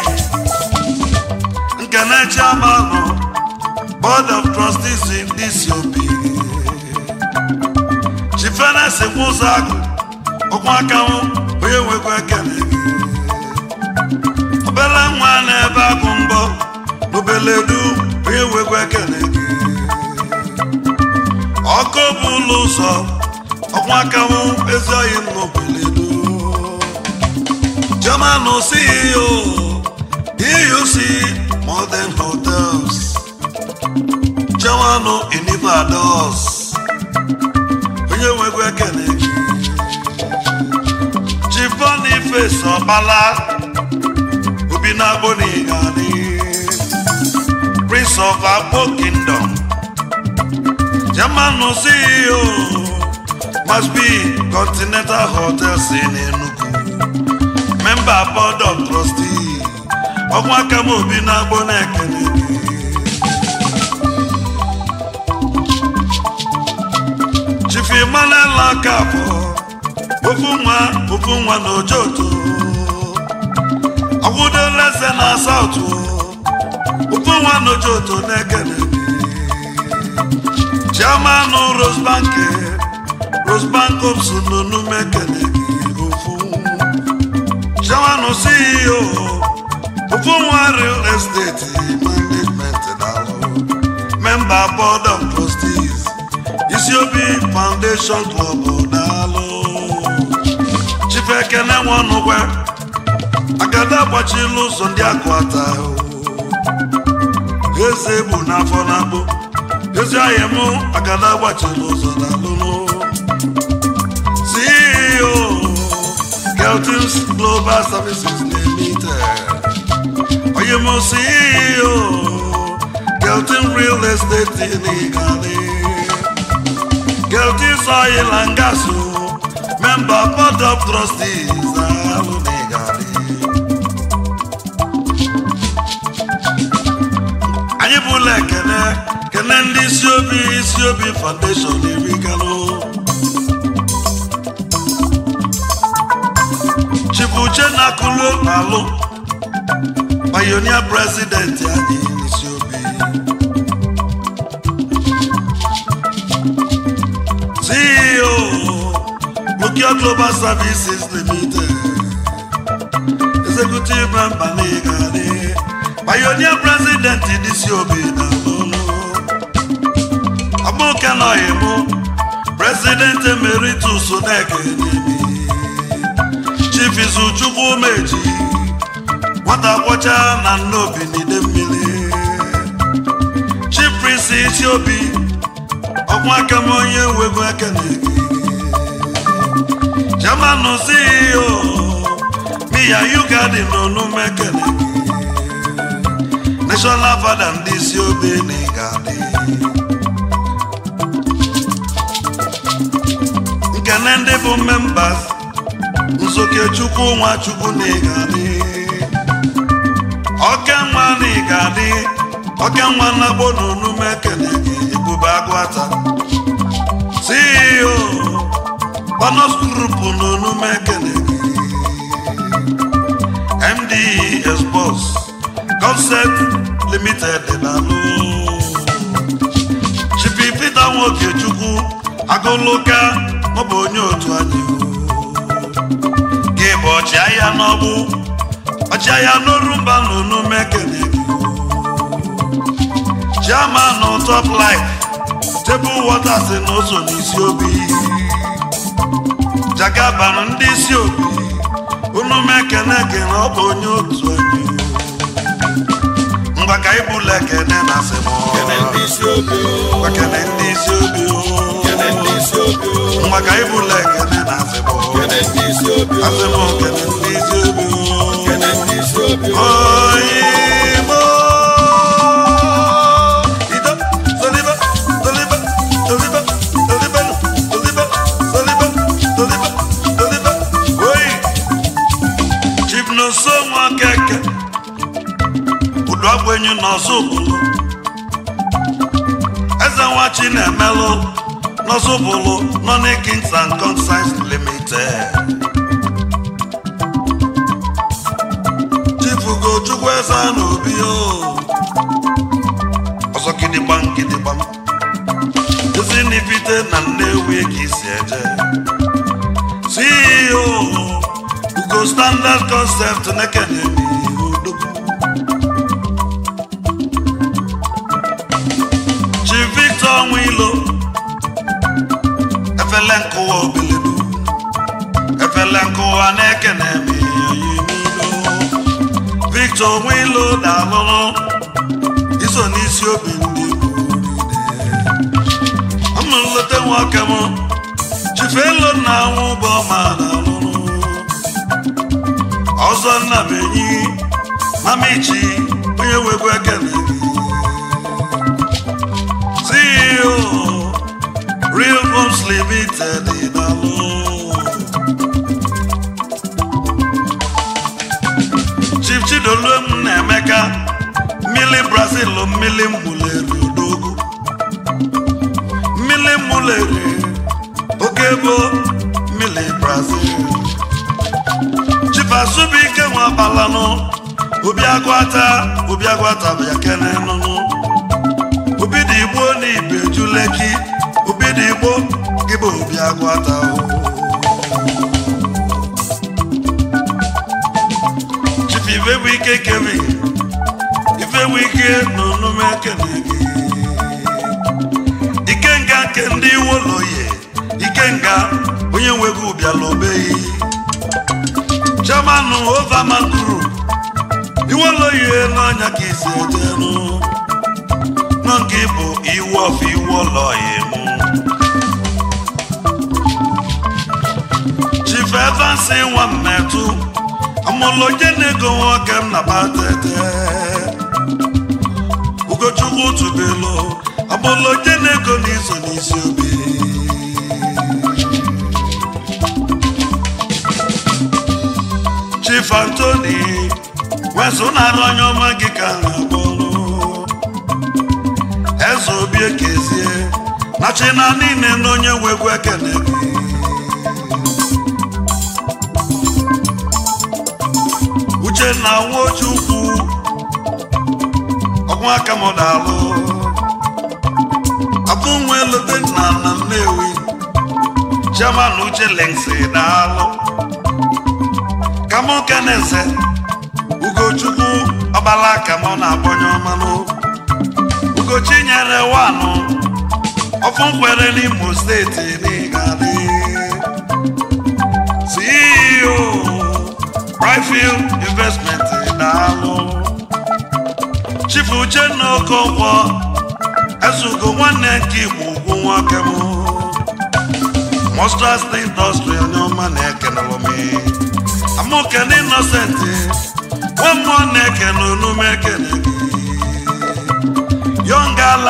Speaker 1: Nkene chairman board of trustees in this obi. Chifenes Nwuzagu, ọkwa aka m onye nwekwa ekele gị. obele nwa na-ebe agụ mbọ n'obele du onye nwekwa ekele gị ọkụ bụ ụlọ ụzọ ọkwa aka m ezi oyi m n'obele du german ceo euc modern hotels german inivados onye nwekwa ekele gị chief boniface ọkpala obi na-agbọ n'ịgani prince of agbo kingdom german ceo must be continental hotels in enugu member board of trustee ọnwa aka m obi na-agbọ na-ekele gị chief emmanuel akafọ ofu nwa ofu nwa na ojoto ọgwụdola eze na saụtụ ofu nwa na ojoto na-ekele gị chairman rosebank rosebank ops n'onume ekele gị ofu chairman ceo ofu nwa real estate management dalụ member board of trustees isiobi foundation club dalụ chief ekene nwanụgwe agada agbachila ụzọ ndị akụata eze bụ n'afọ na-akpụ ezi ahịa m agada agbachila ụzọ dalụnụ ceo keltins global services limited onye m ceo keltin real estate n'igani keltins oil and gas member board of trustees alụ n'igani anyị bụla ekene kene ndị isi obi isi obi foundation eriganụ chibuche na akụlo alụ pionia president anyị n'isi obi ceo Nokia global services limited executive member n'ịgadị pionia president n'isi obi na lụlụ ọgbụka nọghị mụ president emeritus na-ekenemi chief izuchukwu meji nwata kwọcha na nnobi n'ide mmiri chief prince isi obi ọkwa aka m onye nwego ekene gị chairman ceo miya ugadi n'onu mekene gị traditional fada ndị isi obi na ịgadị nkene ndị bụ members nzokechukwu nwachukwu na ịgadị okenwa na ịgadị okenwa na gbo na onume ekene gị ebube agụata ceo panos group na onume ekene gị md expos concept limited dalụ chipi peter nwokechukwu agụlụka maọbụ onye otu anyị gị bụ ọchịagha n'ọgbụ ọchịagha n'orumba na onume ekene gị chairman top life table waters na ụzọ n'isi obi jagaban ndị isi obi unu mekene ekene ọ bụ onye otu anyị ngwa ka ibula ekene na asịmọ
Speaker 2: Kene ndị isi obi o.
Speaker 1: ngwa kene ndị isi obi o.
Speaker 2: Kene ndị isi obi o.
Speaker 1: ngwa ka ibula ekene na asịmọ
Speaker 2: Kene ndị isi obi o.
Speaker 1: asịmọ kene ndị isi obi o.
Speaker 2: Kene ndị isi obi o.
Speaker 1: Oyimo. Ido, soliba, soliba, soliba, soliba, soliba, soliba, soliba, soliba. Oyi. Chief Nonso Nwakeke. Udu agbenyu n'ọzọ ụbụlụ. Eze nwa Chinemelụ n'ọzọ ụbụlụ nọ n'Ikings and Consigns Limited. chifugo chukwu eze n'obi o ọzọ gidigbam gidigbam ezi n'ifite na nnewi ka isi eje ceo ugo standard concept nekenemi odogwu chi victor nwilo efele nkụwa obeledu efele nkụwa na-ekenemi oyi n'ilo victor nwilo dalụrụ iso n'isi obi ndị ọmụlete nwoke m chifelo na anwụ bụ ọma dalụrụ ọzọ nnabenyi mamichi onye wegwu ekene gị ceo real homes limited dalụ chief chidolum na emeka mmili brazil mmili muleri odogo mmili muleri oke bụ mmili brazil chief azubike nwa balanụ obi agwata obi agwata bụ ya kene nụnụ obi dị igbo na ibeju leki obi dị igbo gị bụ obi agwata o chief ifebu ike kevin ifebu ike na onume ekene gị ikenga nke ndị woloye ikenga onye nwego ụbịala obeghị chairman overman group iwoloye n'ọnya ka isi ejenu nọ nke bụ iwu of iwoloye mụ chief evans nwa mmetụ amụlonye na-ego nwoke m na batete ugochukwu tubelu amụlonye na-ego n'iso n'isi obi chief antoni wezụ na-arụ onye ọma gị ka a na-akpọrụ eze obi ekezie na china niile na onye nwegwu ekene gị uchenna nwochukwu ọgwụ aka m dalụ abụ nwe lote na na nnewi chairman uche lengsi daalụ kamụ keneze ugochukwu ọbala ka mụ na-agbanye ọmanụ ugochi nyere wanụ ọfụ nkwere n'imo steeti n'ịgadị ceo Brightfield investment daalụ chief uchenna okonkwo ezugo nwanne nke igbo ugwu nwoke m mostras industry onye ọma na-ekenelụ m amụkene innocent nwa mmụọ na-ekene onume ekene gị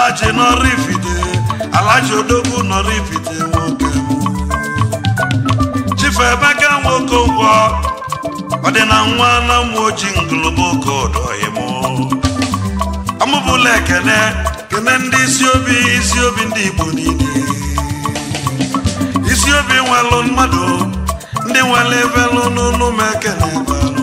Speaker 1: alachi nọrọ ifite alachi odogwu nọrọ ifite nwoke m chifu emeka nwoke ụgwọ ọ dị na nwa na mmụ oji ngụlụba oke ọdọghị m amụbụla ekene kene ndị isi obi isi obi ndị igbo niile isi obi nwelụ mmadụ ndị nwere ebelụ n'ụlọ m ekene gbalụ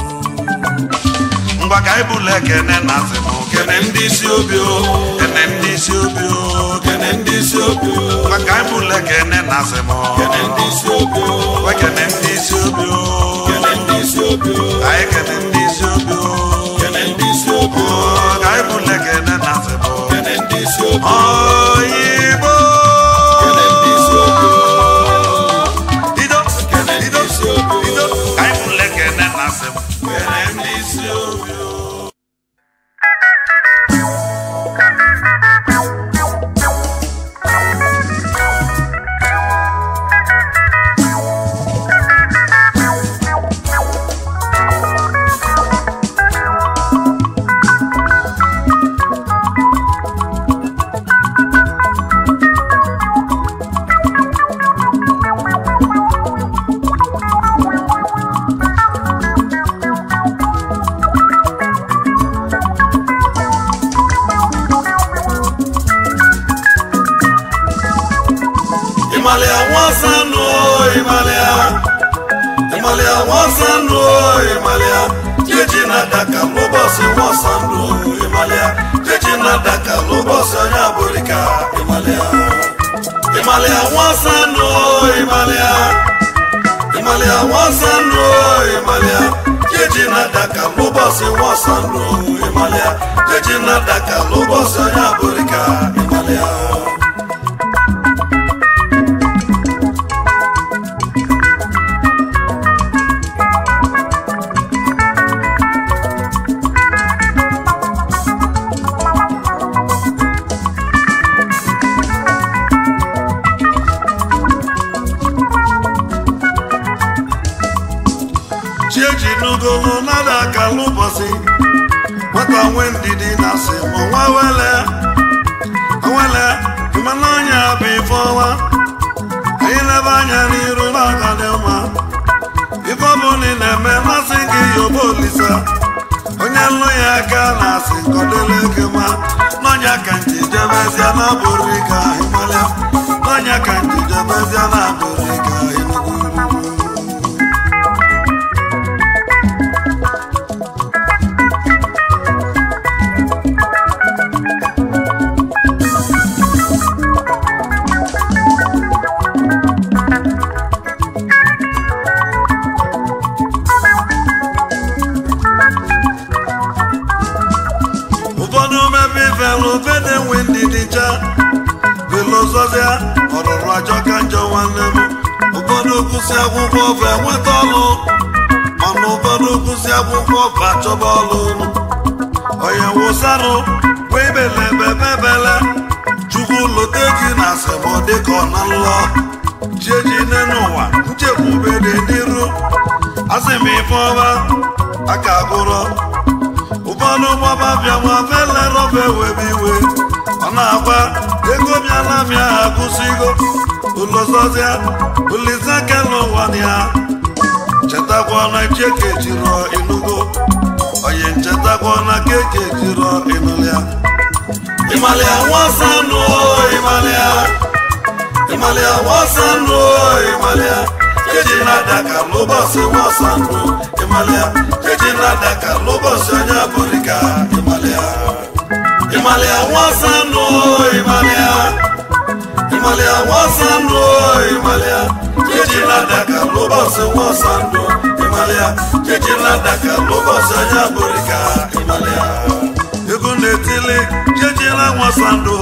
Speaker 1: ngwa ka anyị bụla ekene na azịmụ kene ndị isi obi o kene ndị isi obi o
Speaker 2: kene ndị isi obi o
Speaker 1: ngwa ka anyị bụla ekene na azịmụ
Speaker 2: kene ndị isi obi o
Speaker 1: ngwa kene ndị isi obi o
Speaker 2: kene ndị isi obi o
Speaker 1: anyị kene ndị isi obi o
Speaker 2: kene ndị isi obi o
Speaker 1: Oh, ka anyị bụla ekene na azịmụ
Speaker 2: kene ndị isi obi o
Speaker 1: oyibo
Speaker 2: kene ndị isi obi o
Speaker 1: ido
Speaker 2: kene ndị
Speaker 1: ido
Speaker 2: isi obi o
Speaker 1: ido ka anyị bụla ekene na azịmụ kene ndị isi obi o
Speaker 2: Ìmàlẹ̀ àwọn sánú ìmàlẹ̀ à. Ìmàlẹ̀ àwọn sánú ìmàlẹ̀ à. Jẹ́jì náà dàkà ló bọ̀ sí wọ́n sánú ìmàlẹ̀ à. Jẹ́jì náà dàkà ló bọ̀ sí ọyàn àbòríkà ìmàlẹ̀ à. Ìmàlẹ̀ àwọn sánú ìmàlẹ̀ à. Ìmàlẹ̀ àwọn sánú ìmàlẹ̀ à. Jẹ́jì náà dàkà ló bọ̀ sí wọ́n sánú ìmàlẹ̀ à. Jẹ́jì náà dàkà ló bọ̀ sí ọyàn àbòríkà ìmàlẹ̀ à.
Speaker 1: chieji n'ugolo nada aka n'ụbọchị nwata nwe ndidi na asị ma nwa wele wele mmanụ anya bụ ife ọnwa anyị lebe anya n'iru n'aka dị mma ife ọbụla ị na-eme masị gị yoba olisa onye nlụ ya aka na asị nkọdele gị ma n'ọnya ka nji jebezia na abụrụ ka ịmalịa n'ọnya ka nji jebezia na abụrụ ka ịnugwu ụfọdụ mebe ifelu fede nwe ndịdịcha filozofia ọrụrụ ajọ ka njọ nwanne m ụfọdụ kwụsị akwụkwọ ọfa enweta ọlụ mana ụfọdụ kwụsị akwụkwọ ọfa achọba ọlụ onye wụsarụ wee belebebebele chukwu lote gị na asịmọ dịka ọ na nlọ chieji n'ụwa nchekwube dị n'iru asị m ife ọma aka agụrọ ụfọdụ gbaba bịa nwa fele rọba ewebe iwe ọ na-agwa ego bịala bịa ha kwụsịgo ụlọzọzịa ulizakela ụwa ya chetakwa na cheke jirọ ịnụgo onye nchetakwa na keke jirọ ịnụlịa
Speaker 2: Ìmàlẹ̀ àwọn sánú ìmàlẹ̀ à. Ìmàlẹ̀ àwọn sánú ìmàlẹ̀ à. Jẹ́jì náà dàkà ló bọ̀ sí wọ́n sánú ìmàlẹ̀ à. Jẹ́jì náà dàkà ló bọ̀ sí ọjà àbòríkà ìmàlẹ̀ à. Ìmàlẹ̀ àwọn sánú ìmàlẹ̀ à. Ìmàlẹ̀ àwọn sánú ìmàlẹ̀ à. Jẹ́jì náà dàkà ló bọ̀ sí wọ́n sánú ìmàlẹ̀ à. Jẹ́jì náà dàkà ló bọ̀ sí ọjà àbòríkà ìmàlẹ̀ à.
Speaker 1: ego na-etili jejila nwasandụ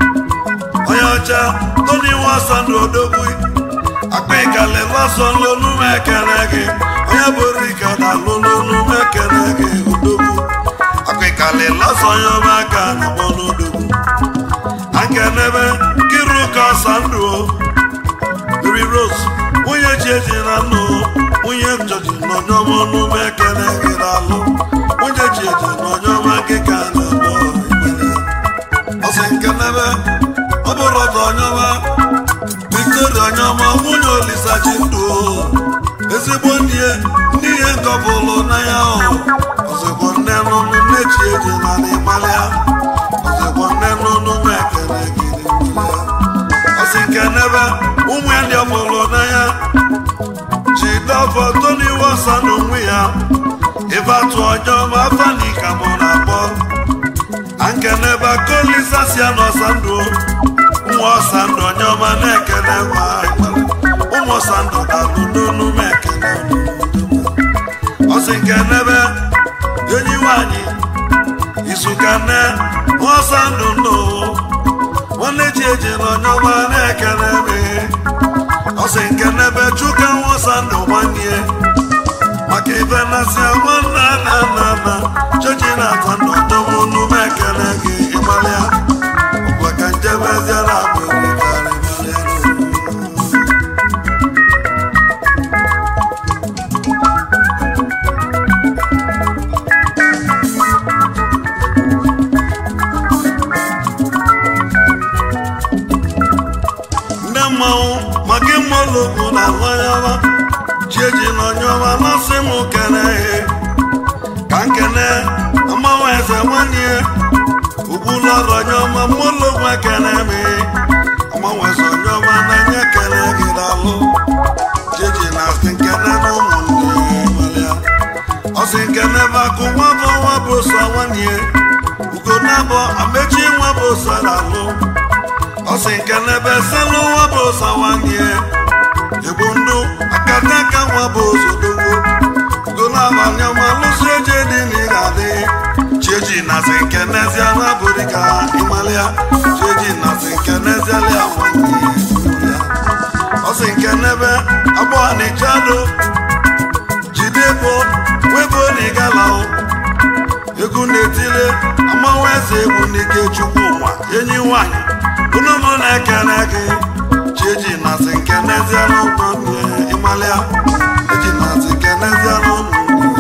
Speaker 1: onye ọcha toni nwasandụ odogwu akpa ịkali lasọ n'olume ekele gị onye bụrụ ike na alụ n'olume ekele gị odogwu akpa ịkali lasọ onye ọma aka na mọ n'odogwu akenebe kiru ka sandụ Mary Rose nwunye ji eji na nnụ nwunye jọji n'ọnyọma ọnụme ekele gị na-alụ nwunye ji eji n'ọnyọma gị ka na-akpọ ikpele ọsị nke bụ toni wosa n'onwe ya ife atụ ọjọọ ma afani ka mụ na-akpọ ankenebe kolisasia n'ọsa ndụ ụmụ ọsa ndụ onye ọma na-ekele ma ụmụ ọsa ndụ dalụ n'onu m ekele ọsị nke nebe enyi nwanyị izuka nne ọsa ndụ ndụ nwanne ji eji na onye ọma na-ekele m ọsị nke nebe chuka nwọsa ndụ nwanne maka ife nasị nwanne na nna nna chochi na-ata ndụ ọdọmụ unu m ekele gị ịgbalịa ọgwa ka njebeziara abụrị karị ndị mmanwụ maka ịmụlụgwụ na ahụanyama chieji na onyeọma masị m kene ihe ka nkene mmanwụ eze nwanyị ugbulọrọ onyeọma mmụlụgwụ ekene m mmanwụ eze onyeọma na-enye kene gị dalụ chieji na asị nkene na ụmụnne gbalịa ọsị nkene bakụ nwa bụ nwa bụ sọ nwanyị ugo na-abọ amechi nwa bụ sọ dalụ ọsị nke n'ebe selụ nwa bụ ụzọ nwanyị igbu ndụ akataka nwa bụ ụzọ dogbo ugolabalị ọma lụsị eji dị n'ịga adị chieji nazi nke n'ezie na bụrụ ka ịmalịa chieji nazi nke n'ezie lịa nwanyị ọsị nke n'ebe agbọ n'ịchado jide bụ webụ n'ịgala egwu na-etile amanwụ eze egwu n'ike chukwu nwa enyi nwanyị unu mụ na-ekele gị chieji nazi nke n'ezie n'ụmụ ịmalịa eji nazi nke n'ezie n'ụmụ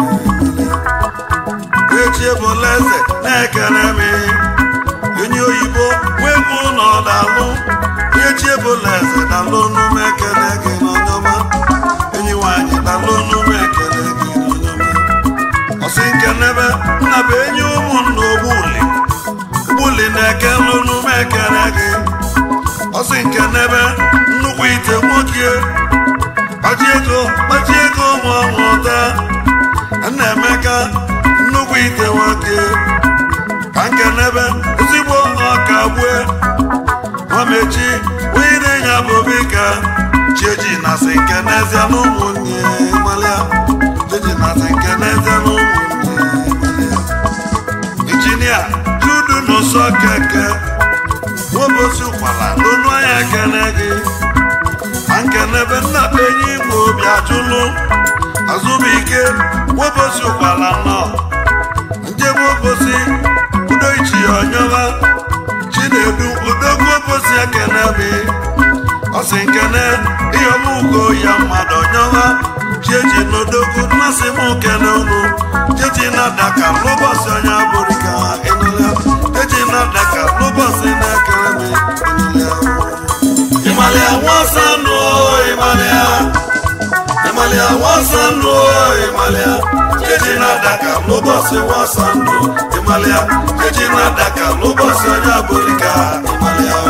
Speaker 1: echi ebola eze na-ekele m enyi oyibo webụ na ọdalụ echi ebola eze dalụ n'ume ekele gị n'onyọma enyi nwanyị dalụ n'ume ekele gị n'onyọma ọsị nke n'ebe nna bụ enyi ụmụnna ogbuli ogbuli na-ekele n'ume ekele gị ọsị nke n'ebe nnukwu ite nwoke kpachi ego kpachi ego ụmụ ọmụta nna-emeka nnukwu ite nwoke ka nke n'ebe ezigbo ọka gbue nwamechi onye na-enye abụbika chieji na sị nke n'ezie na ụmụnne malịa chieji na sị nke n'ezie na ụmụnne malịa injinia judu n'ụsọ keke nwobosi ụkwala n'onu anya ekene gị na nkenebe nna enyi igbo obi ajụlụ azụbụike nwobosi ụkwala nọ njebe obosi udo ichi ya onyewa chinedu odogwu obosi ekene mi ọsị nkene ihe ọmụgo ya mmadụ onyewa chieji n'odogwu mmasị m kene unu chechi na daka n'ụbọchị onye abụrụ ka ịnụlịa chechi na daka n'ụbọchị na-ekere m ịnụlịa
Speaker 2: Ìmàlẹ̀ àwọn sánú ìmàlẹ̀ ìmàlẹ̀ àwọn sánú ìmàlẹ̀ jẹ́jì náà dàkà ló bọ̀ sí wọ́n sánú ìmàlẹ̀ jẹ́jì náà dàkà ló bọ̀ sí ọjà bòríkà ìmàlẹ̀.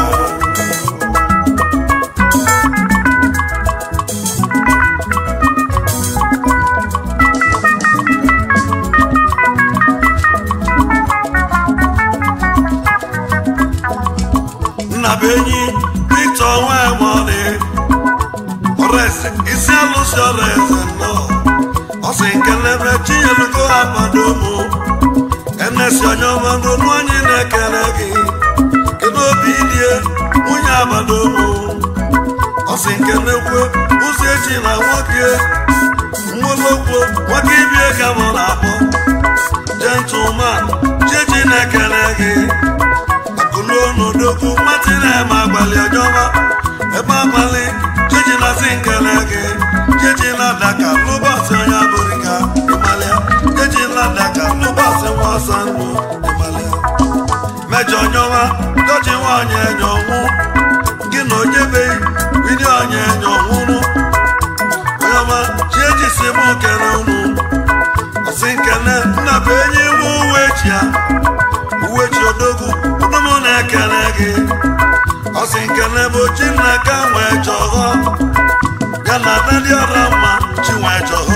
Speaker 1: nna bụ enyi Victor Nwemọdị ọrẹsẹ isi alụsị ọrẹsẹ nọ ọsị nkelebe chinyelugo agbado mụ enesi onye ọma n'onu anyị na-ekele gị kedu obi ilie nwunye agbado mụ ọsị nkelekwe ụzọ echi na nwoke nwologwo nwoke ibie ka mụ na-akpọ gentleman chechi na-ekele gị akụluonodokwu mmatị na-eme agbalị ọjọma ebe abalị jeji na si nkele gị jeji na daka n'ụbọchị onye abụrịka ịmalịa jeji na daka n'ụbọchị nwa ọsọ ndụ ịmalịa mejọ nyọma doji nwaanyị enyo nwụ gị na onyebeghị vidio onye enyo nwụrụ onyeọma chieji si mụ kele unu ọsị nkele nna bụ enyi iwu uwe ji ya uwe ji odogwu ụdụmụ na-ekele gị ọsị nkele bụ chi nnaka nwee chọghọ ya na adadị ọra mma chi nwee chọghọ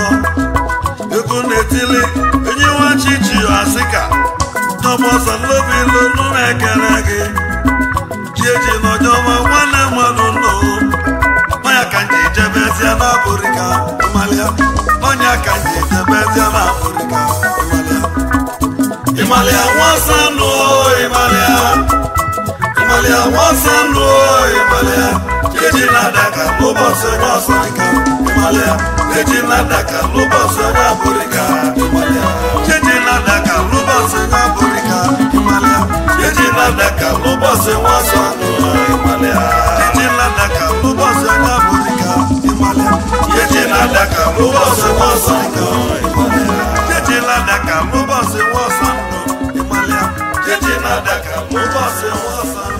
Speaker 1: na-ekele gị chiechi n'ọjọma nwanne mmadụ nnụ ọnya ka nji jebezie na abụrịka ịmalịa ọnya ka nji jebezie na abụrịka ịmalịa ịmalịa nwasanụ ịmalịa ịmalịa nwasanụ ịmalịa chiechi na-adaka n'ụbọchị onye ọsọrịka ịmalịa chiechi na-adaka n'ụbọchị onye abụrịka ịmalịa chiechi na-adaka n'ụbọchị onye abụrịka ịmalịa chiechi na-adaka n'ụbọchị nwasanụ ịmalịa chiechi na-adaka n'ụbọchị onye abụrịka ịmalịa chiechi na-adaka n'ụbọchị nwasanụ ịmalịa chiechi na-adaka n'ụbọchị nwasanụ ịmalịa chiechi na-adaka n'ụbọchị nwasanụ